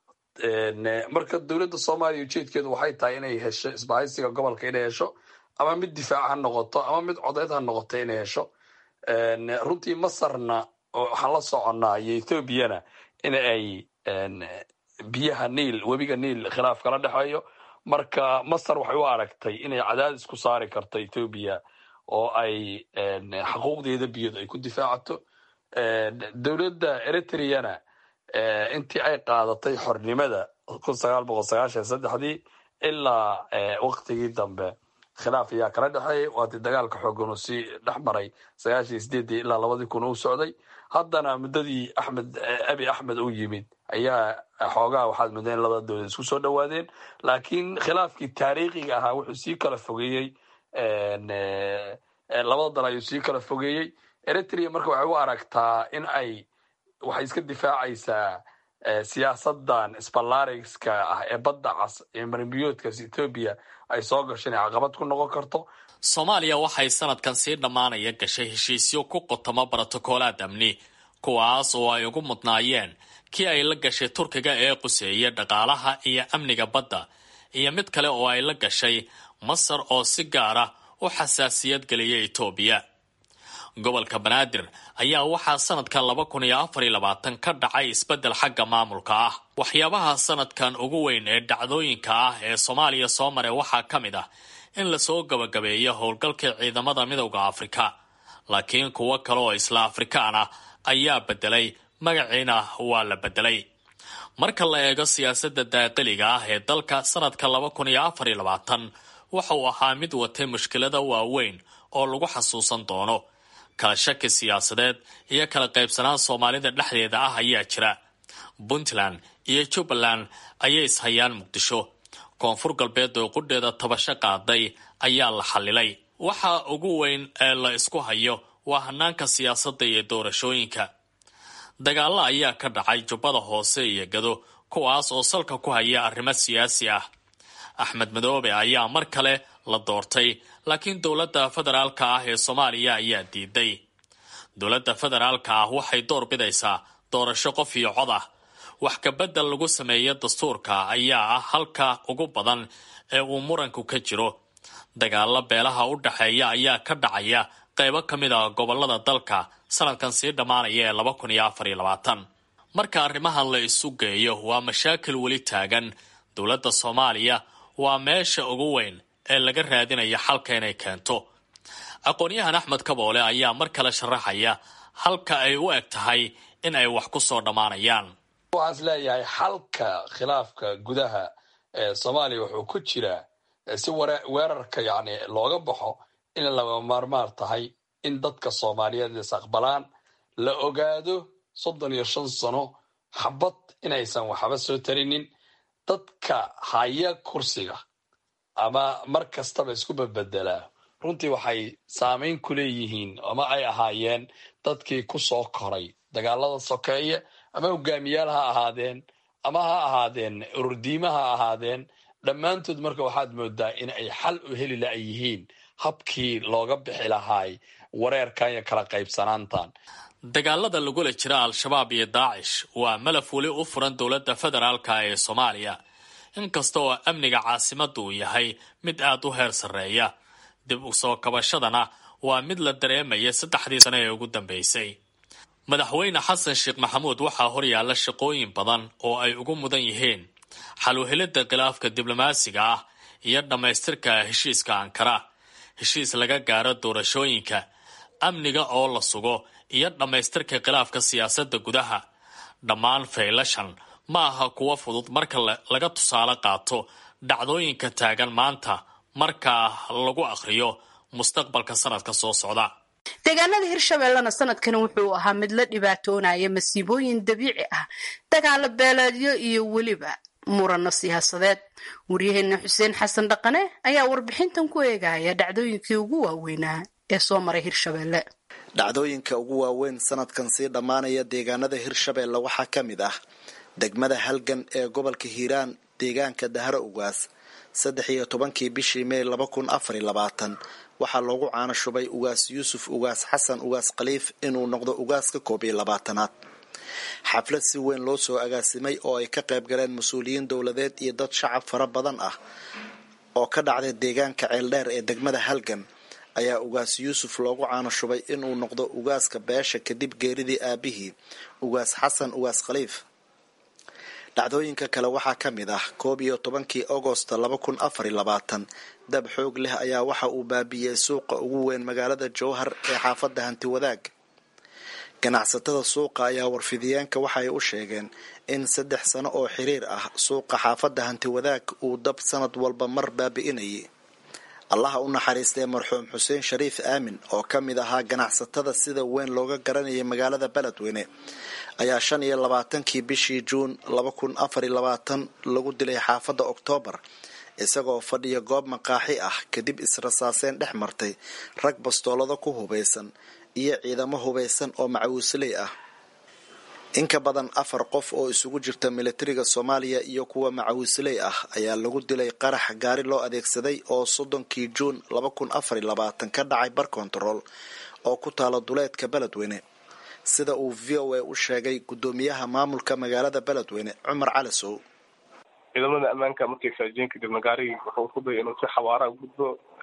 Speaker 18: marka dowladda soomaaliya ujeedkeedu waxay tahay inay hesho isbahaysiga gobolka inay hesho ama mid difaac ha noqoto ama mid codeyd ha noqoto inay hesho runtii masarna waxaan la soconnaa iyo ethoobiana in ay biyaha niil webiga niil khilaaf kala dhexeeyo marka masar waxay u aragtay inay cadaadis ku saari karto ethoobiya oo ay xuquuqdeeda biyood ay ku difaacato dowladda eritreana intii ay qaadatay xornimada kun sagaal boqol sagaashan saddexdii ilaa waktigii dambe khilaaf ayaa kala dhexeeyay waatii dagaalka xoogan uu sii dhex maray sagaashan sideedii ilaa labadii kun uu socday haddana muddadii axmed abi axmed uu yimid ayaa xoogaha waxaad mudda in labada dowlad isku soo dhowaadeen laakiin khilaafkii taariikhiga ahaa wuxuu sii kala fogeeyey labada dal ayuu sii kala fogeeyey eritrea marka waxay u aragtaa in ay waxay iska difaacaysaa siyaasadan sbalariska ah ee badda cas ee marimbiyoodkaas etoobiya ay soo gasho inay caqabad ku noqon karto
Speaker 17: soomaaliya waxay sanadkan sii dhammaanaya gashay heshiisyo ku qotamo brotokoolaad amni kuwaas oo ay ugu mudnaayeen kii ay la gashay turkiga ee quseeya dhaqaalaha iyo amniga badda iyo mid kale oo ay la gashay masar oo si gaara u xasaasiyad geliya etoobiya gobolka banaadir ayaa waxaa sanadkan laba kun iyo afar iyo labaatan ka dhacay isbeddel xagga maamulka ah waxyaabaha sanadkan ugu weyn ee dhacdooyinka ah ee soomaaliya soo maray waxaa ka mid ah in lasoo gabagabeeyo howlgalkii ciidamada midowda afrika laakiin kuwo kale oo isla afrikaan ah ayaa bedelay magaciina waa la bedelay marka la eego siyaasadda daaqiliga ah ee dalka sanadka laba kun iyo afar iyo labaatan waxa uu ahaa mid watay mushkilada waaweyn oo lagu xasuusan doono kala shaki siyaasadeed iyo kala qaybsanaan soomaalida dhexdeeda ah ayaa jira puntland iyo jubbaland ayay ishayaan muqdisho koonfur galbeed oo qudheeda tabasho qaaday ayaa la xallilay waxa ugu weyn ee la isku hayo waa hanaanka siyaasadda iyo doorashooyinka dagaalo ayaa ka dhacay jubbada hoose iyo gado kuwaas oo salka ku haya arrimo siyaasi ah axmed madoobe ayaa mar kale la doortay laakiin dowladda federaalka ah ee soomaaliya ayaa diiday dowladda federaalka ah waxay door bidaysaa doorasho qof iyo cod ah wax kabedel lagu sameeya dastuurka ayaa ah halka ugu badan ee uu muranku ka jiro dagaalo beelaha u dhexeeya ayaa ka dhacaya qaybo ka mid ah gobolada dalka sanadkan sii dhammaanaya ee laba kun iyo afar iyo labaatan marka arrimahan la isu geeyo waa mashaakil weli taagan dowladda soomaaliya waa meesha ugu weyn ee laga raadinaya xalka inay keento aqoon-yahan axmed kaboole ayaa mar kale sharaxaya halka ay u eg tahay in ay wax ku soo dhammaanayaan
Speaker 18: waxaan is leeyahay xalka khilaafka gudaha ee soomaaliya wuxuu ku jiraa si weerarka yacni looga baxo in lama maarmaar tahay in dadka soomaaliyeed is aqbalaan la ogaado soddon iyo shan sano xabad inaysan waxba soo tarinin dadka haya kursiga ama mar kastaba isku bedbedelaa runtii waxay saameyn ku leeyihiin ama ay ahaayeen dadkii ku soo koray dagaalada sokeeye ama hogaamiyaal ha ahaadeen ama ha ahaadeen ururdiima ha ahaadeen dhammaantood marka waxaad moodaa in ay xal u heli la yihiin habkii looga bixi lahaay wareerkan iyo kala qaybsanaantan
Speaker 17: dagaalada lagula jira al-shabaab iyo daacish waa malaf weli u furan dowladda federaalka ee soomaaliya inkasta oo amniga caasimadda uu yahay mid aad u heer sarreeya dib u soo kabashadana waa mid la dareemaya saddexdii sano ee ugu dambeysay madaxweyne xasan sheekh maxamuud waxaa horyaalla shaqooyin badan oo ay ugu mudan yihiin xaluhelidda khilaafka diblomaasiga ah iyo dhammaystirka heshiiska ankara heshiis laga gaaro doorashooyinka amniga oo la sugo iyo dhammaystirka khilaafka siyaasadda gudaha dhammaan faylashan ma aha kuwo fudud marka laga tusaale qaato dhacdooyinka taagan maanta markaa lagu akhriyo mustaqbalka sanadka soo socda
Speaker 7: deegaanada hirshabeellena sanadkani wuxuu ahaa mid la dhibaatoonaya masiibooyin dabiici ah dagaalo beeleedyo iyo weliba murano siyaasadeed waryaheena xuseen xasan dhaqane ayaa warbixintan ku eegaya dhacdooyinkii ugu waaweynaa ee soo maray hirshabeelle
Speaker 19: dhacdooyinka ugu waaweyn sanadkan sii dhammaanaya deegaanada hirshabeelle waxaa ka mid ah degmada halgan ee gobolka hiiraan deegaanka dahro ugaas saddex iyo tobankii bishii mey laba kun afariy labaatan waxaa loogu caano shubay ugaas yuusuf ugaas xasan ugaas khaliif inuu noqdo ugaaska koob iyo labaatanaad xaflad si weyn loo soo agaasimay oo ay ka qayb galeen mas-uuliyiin dowladeed iyo dad shacab fara badan ah oo ka dhacday deegaanka ceeldheer ee degmada halgan ayaa ugaas yuusuf loogu caano shubay inuu noqdo ugaaska beesha kadib geeridii aabihii ugaas xasan ugaas khaliif dhacdooyinka kale waxaa ka mid ah koob iyo tobankii agosta laba kun afariy labaatan dab xoog leh ayaa waxa uu baabiiyey suuqa ugu weyn magaalada jowhar ee xaafadda hanti wadaag ganacsatada suuqa ayaa warfidiyeenka waxay u sheegeen in saddex sano oo xiriir ah suuqa xaafadda hanti wadaag uu dab sanad walba mar baabi'inayay allaha u naxariistay marxuum xuseen shariif aamin oo ka mid ahaa ganacsatada sida weyn looga garanayay magaalada beledweyne ayaa shan iyo labaatankii bishii juun laba kun afariy labaatan lagu dilay xaafadda oktoobar isagoo fadhiya goob maqaaxi ah kadib israsaaseen dhex martay rag bastoolada ku hubaysan iyo ciidamo hubaysan oo macawiisley ah inka badan afar qof oo isugu jirta militariga soomaaliya iyo kuwa macawiisley ah ayaa lagu dilay qarax gaari loo adeegsaday oo soddonkii juun laba kun afariy labaatan ka dhacay bar kontarool oo ku taala duleedka beledweyne sida uu v o a u sheegay guddoomiyaha maamulka magaalada beledweyne cumar calisow
Speaker 20: ciidamada ammaanka markay faajiyeen kadibna gaarigii wuxuu isku dayay inuu si xawaaraha gudbo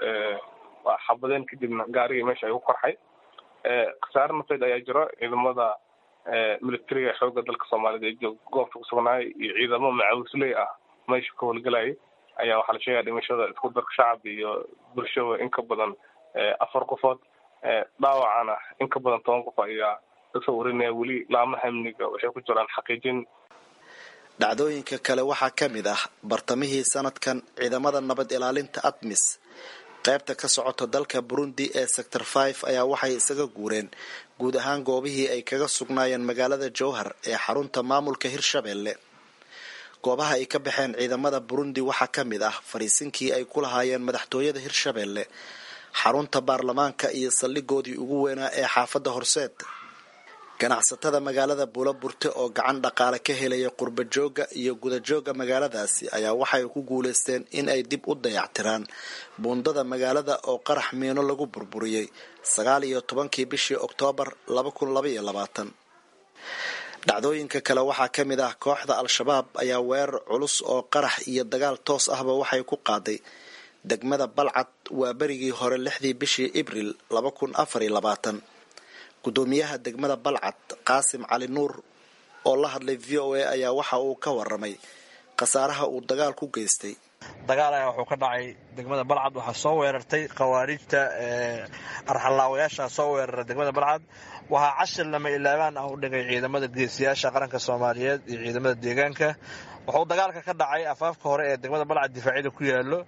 Speaker 20: waa xabadeen kadibna gaarigii meesha ayuu korxay khasaare nafeed ayaa jiro ciidamada militariga xoogga dalka soomaaliyed ee goobta kusugnaayay iyo ciidamo macawisley ah meesha ka howlgalayay ayaa waxaa la sheegaya dhimashada isku darka shacab iyo bulshada in ka badan afar qofood dhaawacana in ka badan toban qof ayaa kasoo warinaya weli laamaha amniga waxay ku jiraan xaqiijin
Speaker 19: dhacdooyinka kale waxaa ka mid ah bartamihii sanadkan ciidamada nabad ilaalinta admis qaybta ka socota dalka burundi ee sector five ayaa waxay isaga guureen guud ahaan goobihii ay kaga sugnaayeen magaalada jowhar ee xarunta maamulka hirshabeelle goobaha ay ka baxeen ciidamada burundi waxaa ka mid ah fariisinkii ay ku lahaayeen madaxtooyada hirshabeelle xarunta baarlamaanka iyo saldhigoodii ugu weynaa ee xaafadda horseed ganacsatada magaalada buula burte oo gacan dhaqaale ka helaya qurba joogga iyo gudajoogga magaaladaasi ayaa waxay ku guulaysteen in ay dib u dayactiraan buundada magaalada oo qarax miino lagu burburiyey sagaal iyo tobankii bishii oktoobar laba kun labaiyo labaatan dhacdooyinka kale waxaa ka mid ah kooxda al-shabaab ayaa weerar culus oo qarax iyo dagaal toos ahba waxay ku qaaday degmada balcad waa berigii hore lixdii bishii ibril laba kun afariyo labaatan gudoomiyaha degmada balcad qaasim cali nuur oo la hadlay v o a ayaa waxa uu ka waramay khasaaraha uu dagaal ku geystay
Speaker 21: dagaal ayaa wuxuu ka dhacay degmada balcad waxaa soo weerartay khawaarijta arxallaawayaasha soo weerara degmada balcad waxaa cashir lama ilaabaan ah u dhigay ciidamada geesiyaasha qaranka soomaaliyeed iyo ciidamada deegaanka wuxuu dagaalka ka dhacay afaafka hore ee degmada balcad difaacyada ku yaalo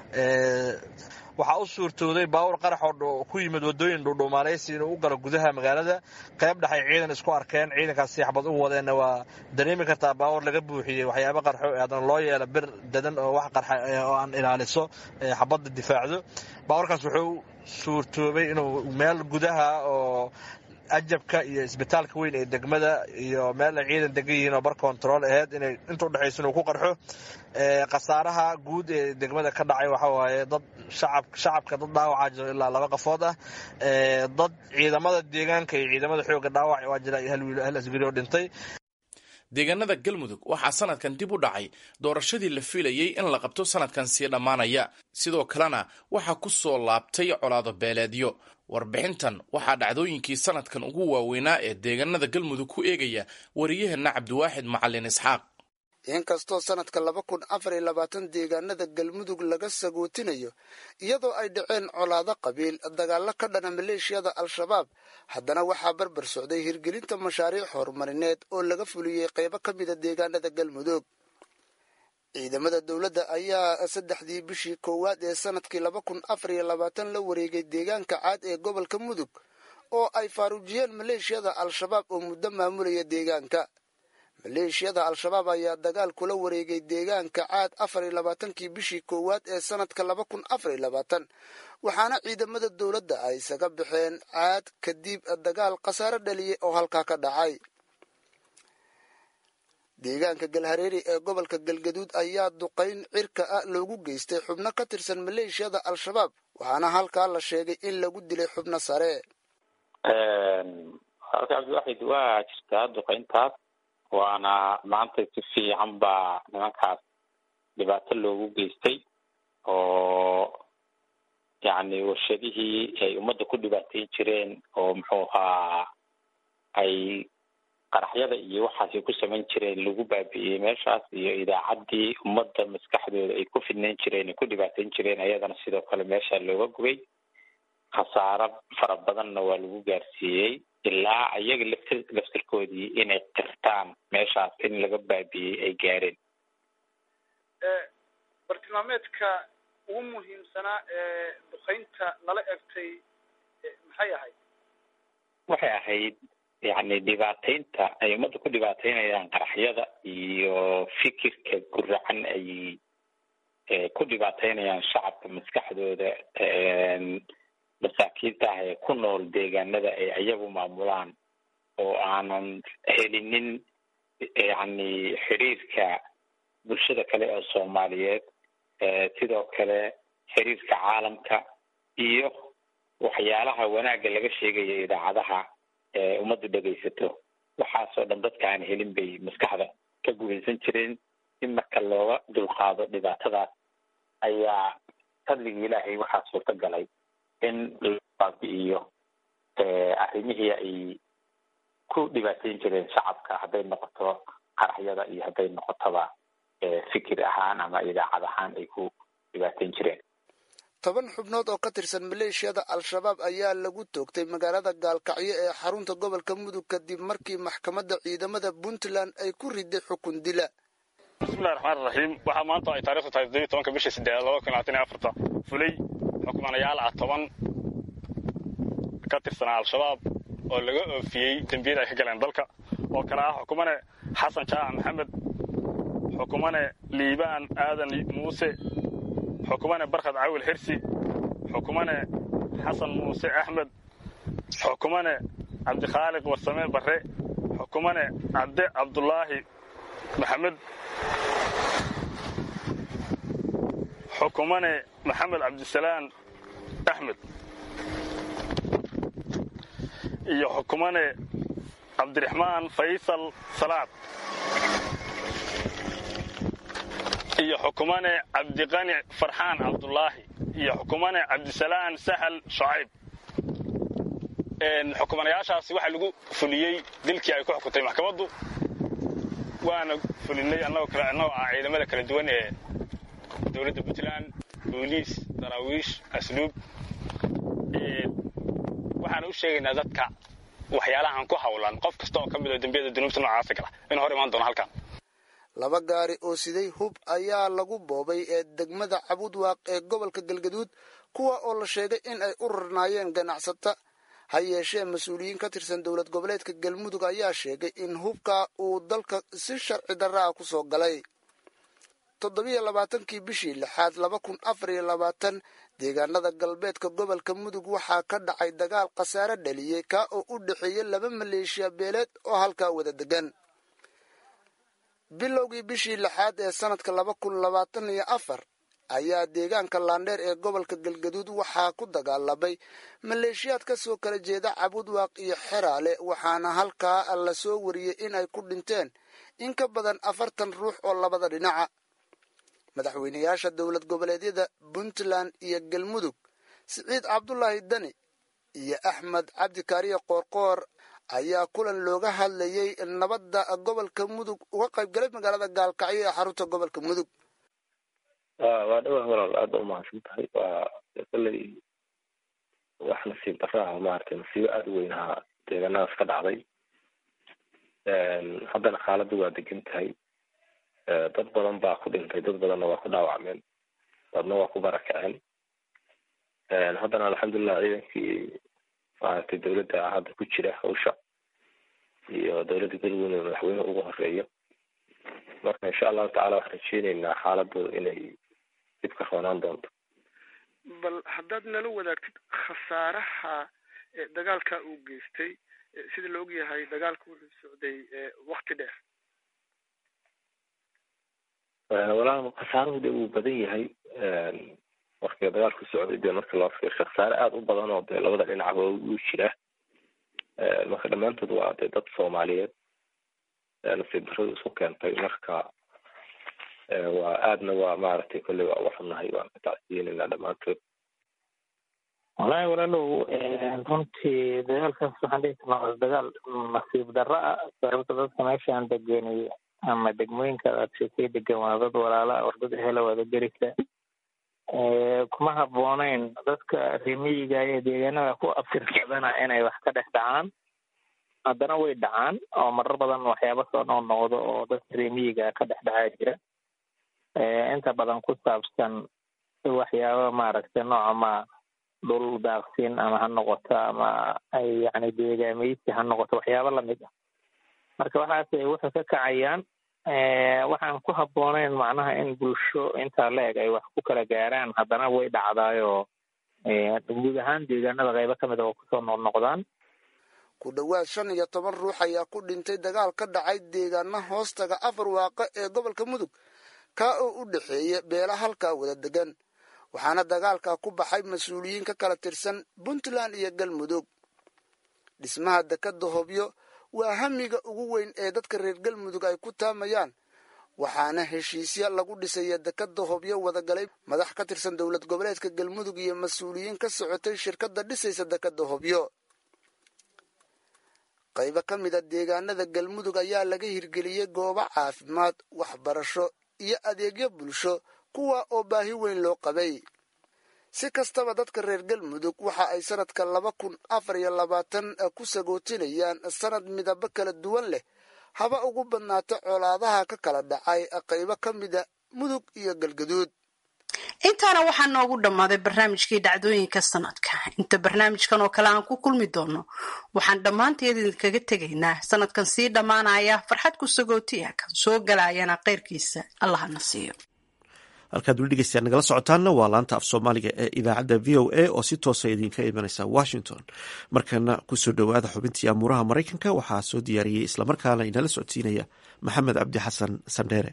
Speaker 21: waxaa u suurtooday baawur qarax oo ku yimid wadooyin dhuudhuumaaleysi inuu u galo gudaha magaalada qayb dhexay ciidan isku arkeen ciidankaas siixbad u wadeenna waa dareemi kartaa baawur laga buuxiyey waxyaaba qarxo haddana loo yeela bir dadan oo wax qarxa oo aan ilaaliso xabadda difaacdo baawurkaas wuxuu suurtoobay inuu meel gudaha oo ajabka iyo isbitaalka weyn ee degmada iyo meel ay ciidan degan yihiin oo bar control aheyd inay inta udhexaysa inuu ku qarxo khasaaraha guud ee degmada ka dhacay waxa waaye dad shacab shacabka dad dhaawacaa jiro ilaa laba qafood ah dad ciidamada deegaanka iyo ciidamada xooga dhaawac waa jira hal wiil hal asgari oo dhintay
Speaker 6: deegaanada galmudug waxaa sanadkan dib u dhacay doorashadii la filayey in la qabto sanadkan sii dhammaanaya sidoo kalena waxaa ku soo laabtay colaado beeleedyo warbixintan waxaa dhacdooyinkii sanadkan ugu waaweynaa ee deegaanada galmudug ku eegaya wariyaheenna cabdiwaaxid macalin isxaaq
Speaker 4: inkastoo sanadka laba kun afar iyo labaatan deegaanada galmudug laga sagootinayo iyadoo ay dhaceen colaado qabiil dagaalo ka dhana maleeshiyada al-shabaab haddana waxaa barbar socday hirgelinta mashaariic horumarineed oo laga fuliyey qeybo ka mida deegaanada galmudug ciidamada dowladda ayaa saddexdii bishii koowaad ee sanadkii laba kun afar iyo labaatan la wareegay deegaanka caad ee gobolka mudug oo ay faaruujiyeen maleeshiyada al-shabaab oo muddo maamulaya deegaanka maleeshiyada al-shabaab ayaa dagaal kula wareegay deegaanka caad afar iyo labaatankii bishii koowaad ee sanadka laba kun afar iyo labaatan waxaana ciidamada dowladda ay isaga baxeen caad kadib dagaal khasaare dhaliyey oo halkaa ka dhacay deegaanka galhareeri ee gobolka galgaduud ayaa duqayn cirka ah loogu geystay xubno ka tirsan maleeshiyada al-shabaab waxaana halkaa la sheegay in lagu dilay xubno sare
Speaker 22: halka cabdiwaxid waa jirtaa duqayntaas waana maanta si fiican baa nimankaas dhibaato loogu geystay oo yacni warshadihii ay ummadda ku dhibaateyn jireen oo muxuu ahaa ay qaraxyada iyo waxaasay ku samayn jireen lagu baabi'iyey meeshaas iyo idaacaddii ummadda maskaxdooda ay ku fidnayn jireen ay ku dhibaateyn jireen ayadana sidoo kale meesha looga gubay khasaaro fara badanna waa lagu gaarsiiyey ilaa ayaga lafti laftirkoodii inay qirtaan meeshaas in laga baabi'iyey ay gaareen
Speaker 23: bartilmaameedka ugu muhiimsanaa ee duqaynta lala egtay maxay ahayd
Speaker 22: waxay ahayd yacni dhibaateynta ay ummadda ku dhibaateynayaan qaraxyada iyo fikirka guracan ay ku dhibaateynayaan shacabka maskaxdooda masaakiinta ah ee ku nool deegaanada ay ayagu maamulaan oo aanan helinin yacni xiriirka bulshada kale oo soomaaliyeed sidoo kale xiriirka caalamka iyo waxyaalaha wanaagga laga sheegaya idaacadaha ummaddu dhegaysato waxaasoo dhan dadka aan helin bay maskaxda ka gubaysan jireen in marka looga dulqaado dhibaatadaas ayaa fadligii ilaahay waxaa suurta galay in la baabi'iyo arrimihii ay ku dhibaateyn jireen shacabka hadday noqoto qaraxyada iyo hadday noqotoba fikir ahaan ama idaacad ahaan ay ku dhibaateyn jireen
Speaker 4: toban xubnood oo ka tirsan maleeshiyada al-shabaab ayaa lagu toogtay magaalada gaalkacyo ee xarunta gobolka mudug kadib markii maxkamadda ciidamada puntland ay ku riday xukun dila
Speaker 24: bismillahi raxmaan raxiim waxaa maanta ay taarikhdu tahay toddobiyi tobanka bisha sideed laba kun labaatan iyo afarta fulay xukmanayaal ah toban ka tirsanaa al-shabaab oo laga oofiyey dembiyada ay ka galeen dalka oo kale ah xukumane xasan jaac maxamed xukumane liibaan aadan muuse xukumane barkhad cawil xirsi xukumane xasan muuse axmed xukumane cabdikhaaliq warsame barre xukumane cabde cabdulaahi maxamed xukumane maxamed cabdisalaan axmed iyo xukumane cabdiraxmaan faysal salaad iyo xukumane cabdiqani farxaan cabdulaahi iyo xukumane cabdisalaan sahal shucayb xukumanayaashaasi waxaa lagu fuliyey dilkii ay ku xukuntay maxkamaddu waana fulinay annagoo kale annagoo ah ciidamada kala duwan ee dowladda puntland booliis daraawiish asluub waxaana u sheegaynaa dadka waxyaalahan ku hawlan qof kasta oo ka mid oo dembiyada dunuubta noocaasa gala in hor imaan doono halkan
Speaker 4: laba gaari oo siday hub ayaa lagu boobay ee degmada cabudwaaq ee gobolka galgaduud kuwa oo la sheegay in ay u rarnaayeen ganacsata ha yeeshee mas-uuliyiin ka tirsan dowlad goboleedka galmudug ayaa sheegay in hubka uu dalka si sharci darra ah ku soo galay toddobiyo labaatankii bishii lixaad laba kun afar iyo labaatan deegaanada galbeedka gobolka mudug waxaa ka dhacay dagaal khasaare dhaliyey kaa oo u dhexeeyey laba maleeshiya beeleed oo halkaa wada degan bilowgii bishii lixaad ee sanadka laba kun labaatan iyo afar ayaa deegaanka laandheer ee gobolka galgaduud waxaa ku dagaalamay maleeshiyaad ka soo kala jeeda cabudwaaq iyo xeraale waxaana halkaa la soo wariyey in ay ku dhinteen in ka badan afartan ruux oo labada dhinaca madaxweynayaasha dowlad goboleedyada puntland iyo galmudug siciid cabdulaahi dani iyo axmed cabdikaariye qoorqoor ayaa kulan looga hadlayay nabadda gobolka mudug uga qaybgalay magaalada gaalkacyo ee xarunta gobolka mudug
Speaker 1: waa dhawaa walaal aada u mahadsan tahay waa kolley wax nasiib daraaha maaragtay nasiibo aada u weynaha deegaanadaas ka dhacday haddana xaaladdu waa degan tahay dad badan baa ku dhintay dad badanna waa ku dhaawacmeen dadna waa ku barakaceen haddana alxamdulilah ciidankii maaragtay dowladda hadda ku jira hawsha iyo dowladda galmudug madaxweyne ugu horeeyo marka insha allahu tacala waxaan rajeyneynaa xaaladdu inay dib ka roonaan doonto
Speaker 23: bal haddaad nala wadaagtid khasaaraha dagaalka uu geystay sida la ogyahay dagaalka wuxuu socday wakti dheer
Speaker 1: walaal khasaaruhu de wuu badan yahay marka dagaalku socday dee marka loo fiirsho khasaare aada u badan oo dee labada dhinacba uu jira marka dhammaantood waa dee dad soomaaliyeed nasiib darradu isku keentay marka waa aadna waa maaragtay kolley waa uga xunnahay waan ka tacsiyenaynaa dhammaantood
Speaker 2: wallaahi walaalow runtii dagaalkaas waxaan dhihi karnaa waa dagaal nasiib darro ah sababta dadka meeshaan degenay ama degmooyinka aad sheekay degan waa dad walaala war dad ehela wada gerisa kuma habbooneyn dadka remiyiga ee deegaanada ku aftirsadana inay wax ka dhex dhacaan haddana way dhacaan oo marar badan waxyaaba soo noqnoqdo oo dadka remiyiga ka dhex dhacaa jira inta badan ku saabsan waxyaaba maaragtay noocama dhul daaqsin ama ha noqoto ama ay yani deegaameysi ha noqoto waxyaaba lamid ah marka waxaas waxay ka kacayaan waxaan ku habbooneyn macnaha in bulsho intaa la-eg ay wax ku kala gaaraan haddana way dhacdaayoo guud ahaan deegaanada qaybo ka mid a oo kusoo noqnoqdaan
Speaker 4: ku dhowaad shan iyo toban ruux ayaa ku dhintay dagaal ka dhacay deegaana hoostaga afar waaqa ee gobolka mudug kaa oo u dhexeeya beela halkaa wada degan waxaana dagaalkaa ku baxay mas-uuliyiin ka kala tirsan puntland iyo galmudug dhismaha dekadda hobyo waa hamiga ugu weyn ee dadka reer galmudug ay ku taamayaan waxaana heshiisya lagu dhisaya dekadda hobyo wadagalay madax ka tirsan dowlad goboleedka galmudug iyo mas-uuliyiin ka socotay shirkadda dhisaysa dekadda hobyo qaybo ka mid a deegaanada galmudug ayaa laga hirgeliyey goobo caafimaad waxbarasho iyo adeegyo bulsho kuwa oo baahi weyn loo qabay si kastaba dadka reer galmudug waxa ay sanadka laba kun afar iyo labaatan ku sagootinayaan sanad midabo kala duwan leh haba ugu badnaata colaadaha ka kala dhacay qaybo ka mida mudug iyo galgaduud
Speaker 7: intaana waxaa noogu dhammaaday barnaamijkii dhacdooyinka sanadka inta barnaamijkan oo kale aan ku kulmi doono waxaan dhammaanteed idinkaga tegaynaa sanadkan sii dhammaanaya farxad ku sagootiya kan soo galayana keyrkiisa allahana siiyo
Speaker 3: halkaad weli dhegeystayaad nagala socotaanna waa laanta af soomaaliga ee idaacadda v o a oo si toosa idinka imanaysa washington markana kusoo dhowaada xubintii amuuraha maraykanka waxaa soo diyaariyey islamarkaana inala socodsiinaya maxamed cabdi xasan sandheere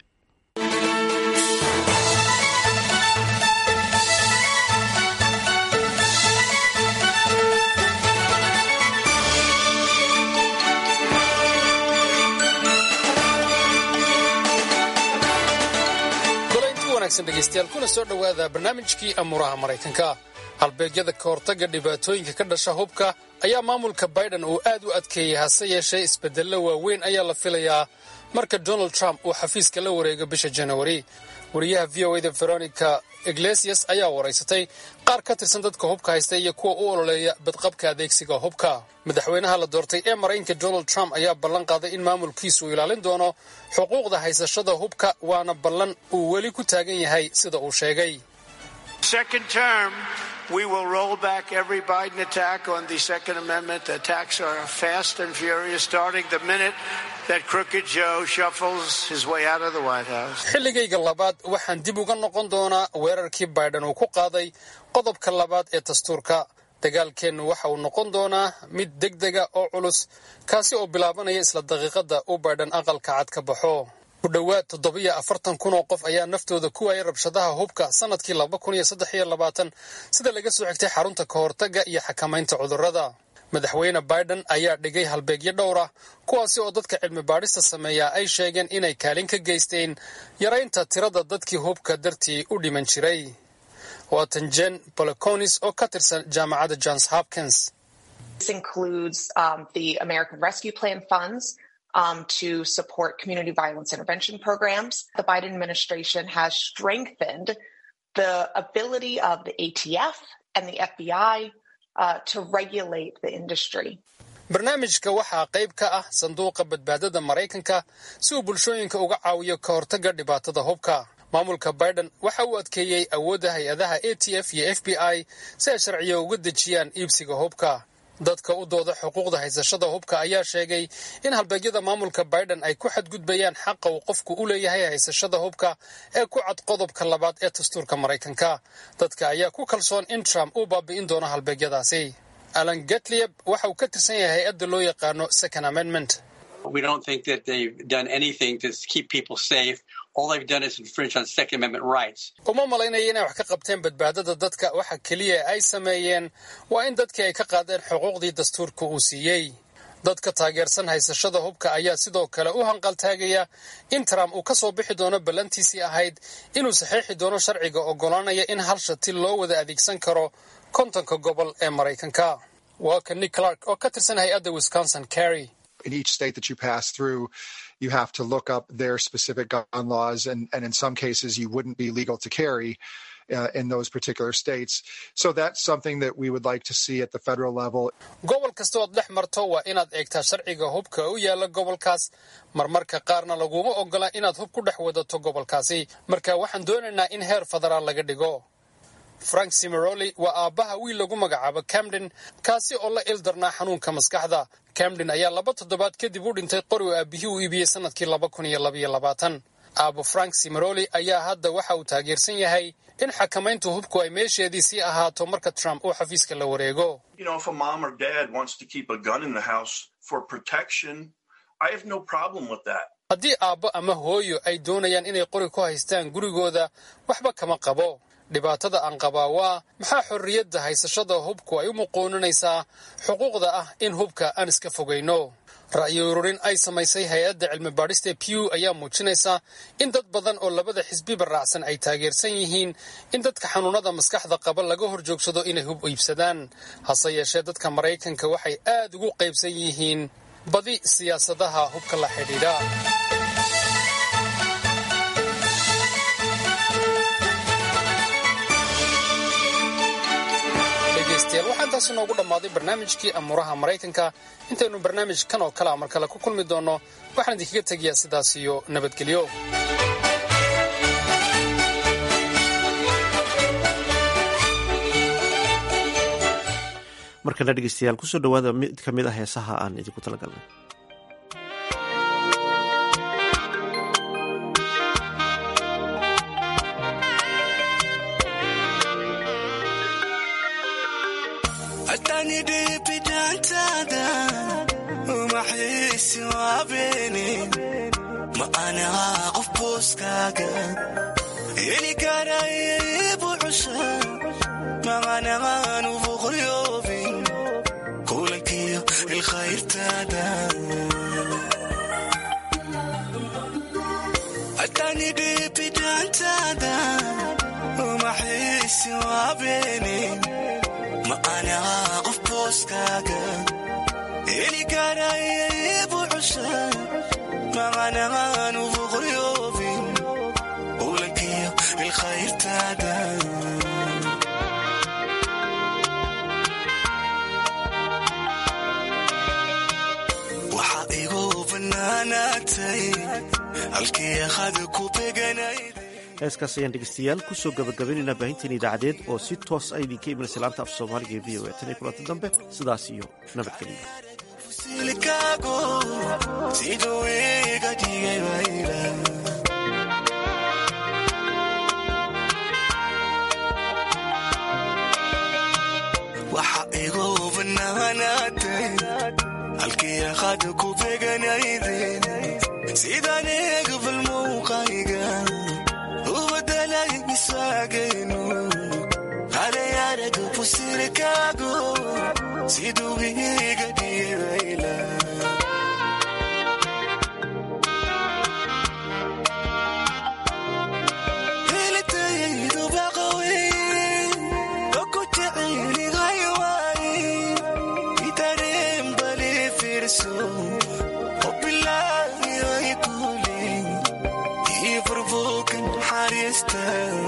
Speaker 5: dhegeystayaal kuna soo dhowaada barnaamijkii amuuraha maraykanka halbeegyada ka hortagga dhibaatooyinka ka dhasha hubka ayaa maamulka biden uu aad u adkeeyey hase yeeshee isbeddello waaweyn ayaa la filayaa marka donald trump uu xafiiska la wareego bisha janawari wariyaha v o a da veronica iglesias ayaa waraysatay qaar ka tirsan dadka hubka haysta iyo kuwa u ololeeya badqabka adeegsiga hubka madaxweynaha la doortay ee maraykanka donald trump ayaa ballan qaaday in maamulkiisu uu ilaalin doono xuquuqda haysashada hubka waana ballan uu weli ku taagan yahay sida uu sheegay
Speaker 25: We will roll back every Biden attack on the Second Amendment. The attacks are fast and furious, starting the minute that Crooked Joe shuffles his way out of the White House.
Speaker 5: xilligayga labaad waxaan dib uga noqon doonaa weerarkii biden uu ku qaaday qodobka labaad ee dastuurka dagaalkeennu waxa uu noqon doonaa mid deg dega oo culus kaasi oo bilaabanaya isla daqiiqadda uu biden aqalka cad ka baxo ku dhowaad toddobiyo afartan kun oo qof ayaa naftooda ku waayay rabshadaha hubka sanadkii laba kun iyo saddex iyo labaatan sida laga soo xigtay xarunta ka hortagga iyo xakamaynta cudurrada madaxweyne biden ayaa dhigay halbeegyo dhowr ah kuwaasi oo dadka cilmi baadhista sameeya ay sheegeen inay kaalin ka geysteen yaraynta tirada dadkii hubka dartii u dhiman jiray waatan jen boloconis oo ka tirsan jaamacadda johns hopkins
Speaker 8: Um, to support community violence intervention programs. The Biden administration has strengthened the ability of the ATF and the FBI uh, to regulate the industry.
Speaker 5: barnaamijka waxaa qayb ka ah sanduuqa badbaadada maraykanka si uu bulshooyinka uga caawiyo ka hortagga dhibaatada hubka maamulka biden waxa uu adkeeyey awoodda hay-adaha a t f iyo f b i si ay sharciyo uga dejiyaan iibsiga hubka dadka u dooda xuquuqda haysashada hubka ayaa sheegay in halbeegyada maamulka biden ay ku xadgudbayaan xaqa uu qofku u leeyahay haysashada hubka ee ku cad qodobka labaad ee dastuurka maraykanka dadka ayaa ku kalsoon in trump uu baabi'in doono halbeegyadaasi alan getlieb waxa uu ka tirsan yahay hay-adda loo yaqaano second amendment
Speaker 9: We don't think that they've done anything to keep people safe. All they've done is infringe on Second Amendment rights.
Speaker 5: uma malaynaya inay wax ka qabteen badbaadada dadka waxa keliya ay sameeyeen waa in dadkii ay ka qaadeen xuquuqdii dastuurka uu siiyey dadka taageersan haysashada hubka ayaa sidoo kale u hanqaltaagaya in trump uu ka soo bixi doono ballantiisii ahayd inuu saxiixi doono sharciga oggolaanaya in hal shati loo wada adeegsan karo kontonka gobol ee maraykanka waa ka nick clark oo ka tirsan hay-adda wisconsin carry
Speaker 10: in each state that you pass through, you have to look up their specific gun laws, and, and in some cases, you wouldn't be legal to carry uh, in those particular states. So that's something that we would like to see at the federal level.
Speaker 5: gobol kasta ood dhex marto waa inaad eegtaa sharciga hubka u yaala gobolkaas marmarka qaarna laguma ogola inaad hub ku dhex wadato gobolkaasi marka waxaan doonaynaa in heer federaal laga dhigo frank simeroli waa aabbaha wiil lagu magacaabo camden kaasi oo la ildarnaa xanuunka maskaxda camden ayaa laba toddobaad kadib u dhintay qori oo aabihii u iibiyey sannadkii laba kun iyo labaiyo labaatan aabo frank simeroli ayaa hadda waxa uu taageersan yahay in xakamaynta hubku ay meesheedii sii ahaato marka trump uu xafiiska la wareego
Speaker 11: You know, if a mom or dad wants to keep a gun in the house for protection, I have no problem with that.
Speaker 5: haddii aabbo ama hooyo ay doonayaan inay qori ku haystaan gurigooda waxba kama qabo dhibaatada aan qabaa waa maxaa xorriyadda haysashada hubku ay u muquuninaysaa xuquuqda ah in hubka aan iska fogayno ra'yi ururin ay samaysay hay-adda cilmi baadhista pew ayaa muujinaysa in dad badan oo labada xisbiba raacsan ay taageersan yihiin in dadka xanuunada maskaxda qaba laga hor joogsado inay hub iibsadaan hase yeeshee dadka maraykanka waxay aad ugu qaybsan yihiin badi siyaasadaha hubka la xidhiidha dhegaystayaal waxaa intaasi noogu dhammaaday barnaamijkii amuuraha maraykanka intaynu barnaamij kan oo kalea mar kale ku kulmi doonno waxaan idinkaga tegayaa sidaas iyo nabadgelyo
Speaker 3: markana dhegeystayaal kusoo dhawaada mid ka mid ah heesaha aan idinku talagalnay
Speaker 12: atanidibidantada umaxiisi waabeni ma anaha qof booskaaga heli karaya ibu cusha maqanaanu boqoryoobin kulankiyo ilkhayrtada atanidibidantada umaxiisi waabeni ma anaha qof booskaaga heli karaya ibu cusha maqanaanu boqoryoobin kulankiyo ilkhayrtada waxa igu banaanaatay halkii hada ku beganayd
Speaker 3: heeskaas ayaan dhegeystayaal kusoo gabagabaynaynaa baahinteen idaacadeed oo si toos a idinka imanaysa laanta af soomaaliga ee v o a tan iyo kulanta dambe sidaas iyo nabadgelyo
Speaker 12: silkaago siduu iga dhigay wayla waxa igu banaanaatay halkii hada ku beganaydeen sidaan eegabal muuqayga ubadalay misaageenu halay araga pusirkaago siduu iga dhigayla helitaydu baqaweyn oku jecelihay waaye itareen bali fiirso obilaayoy kuli ii furbuukan xariista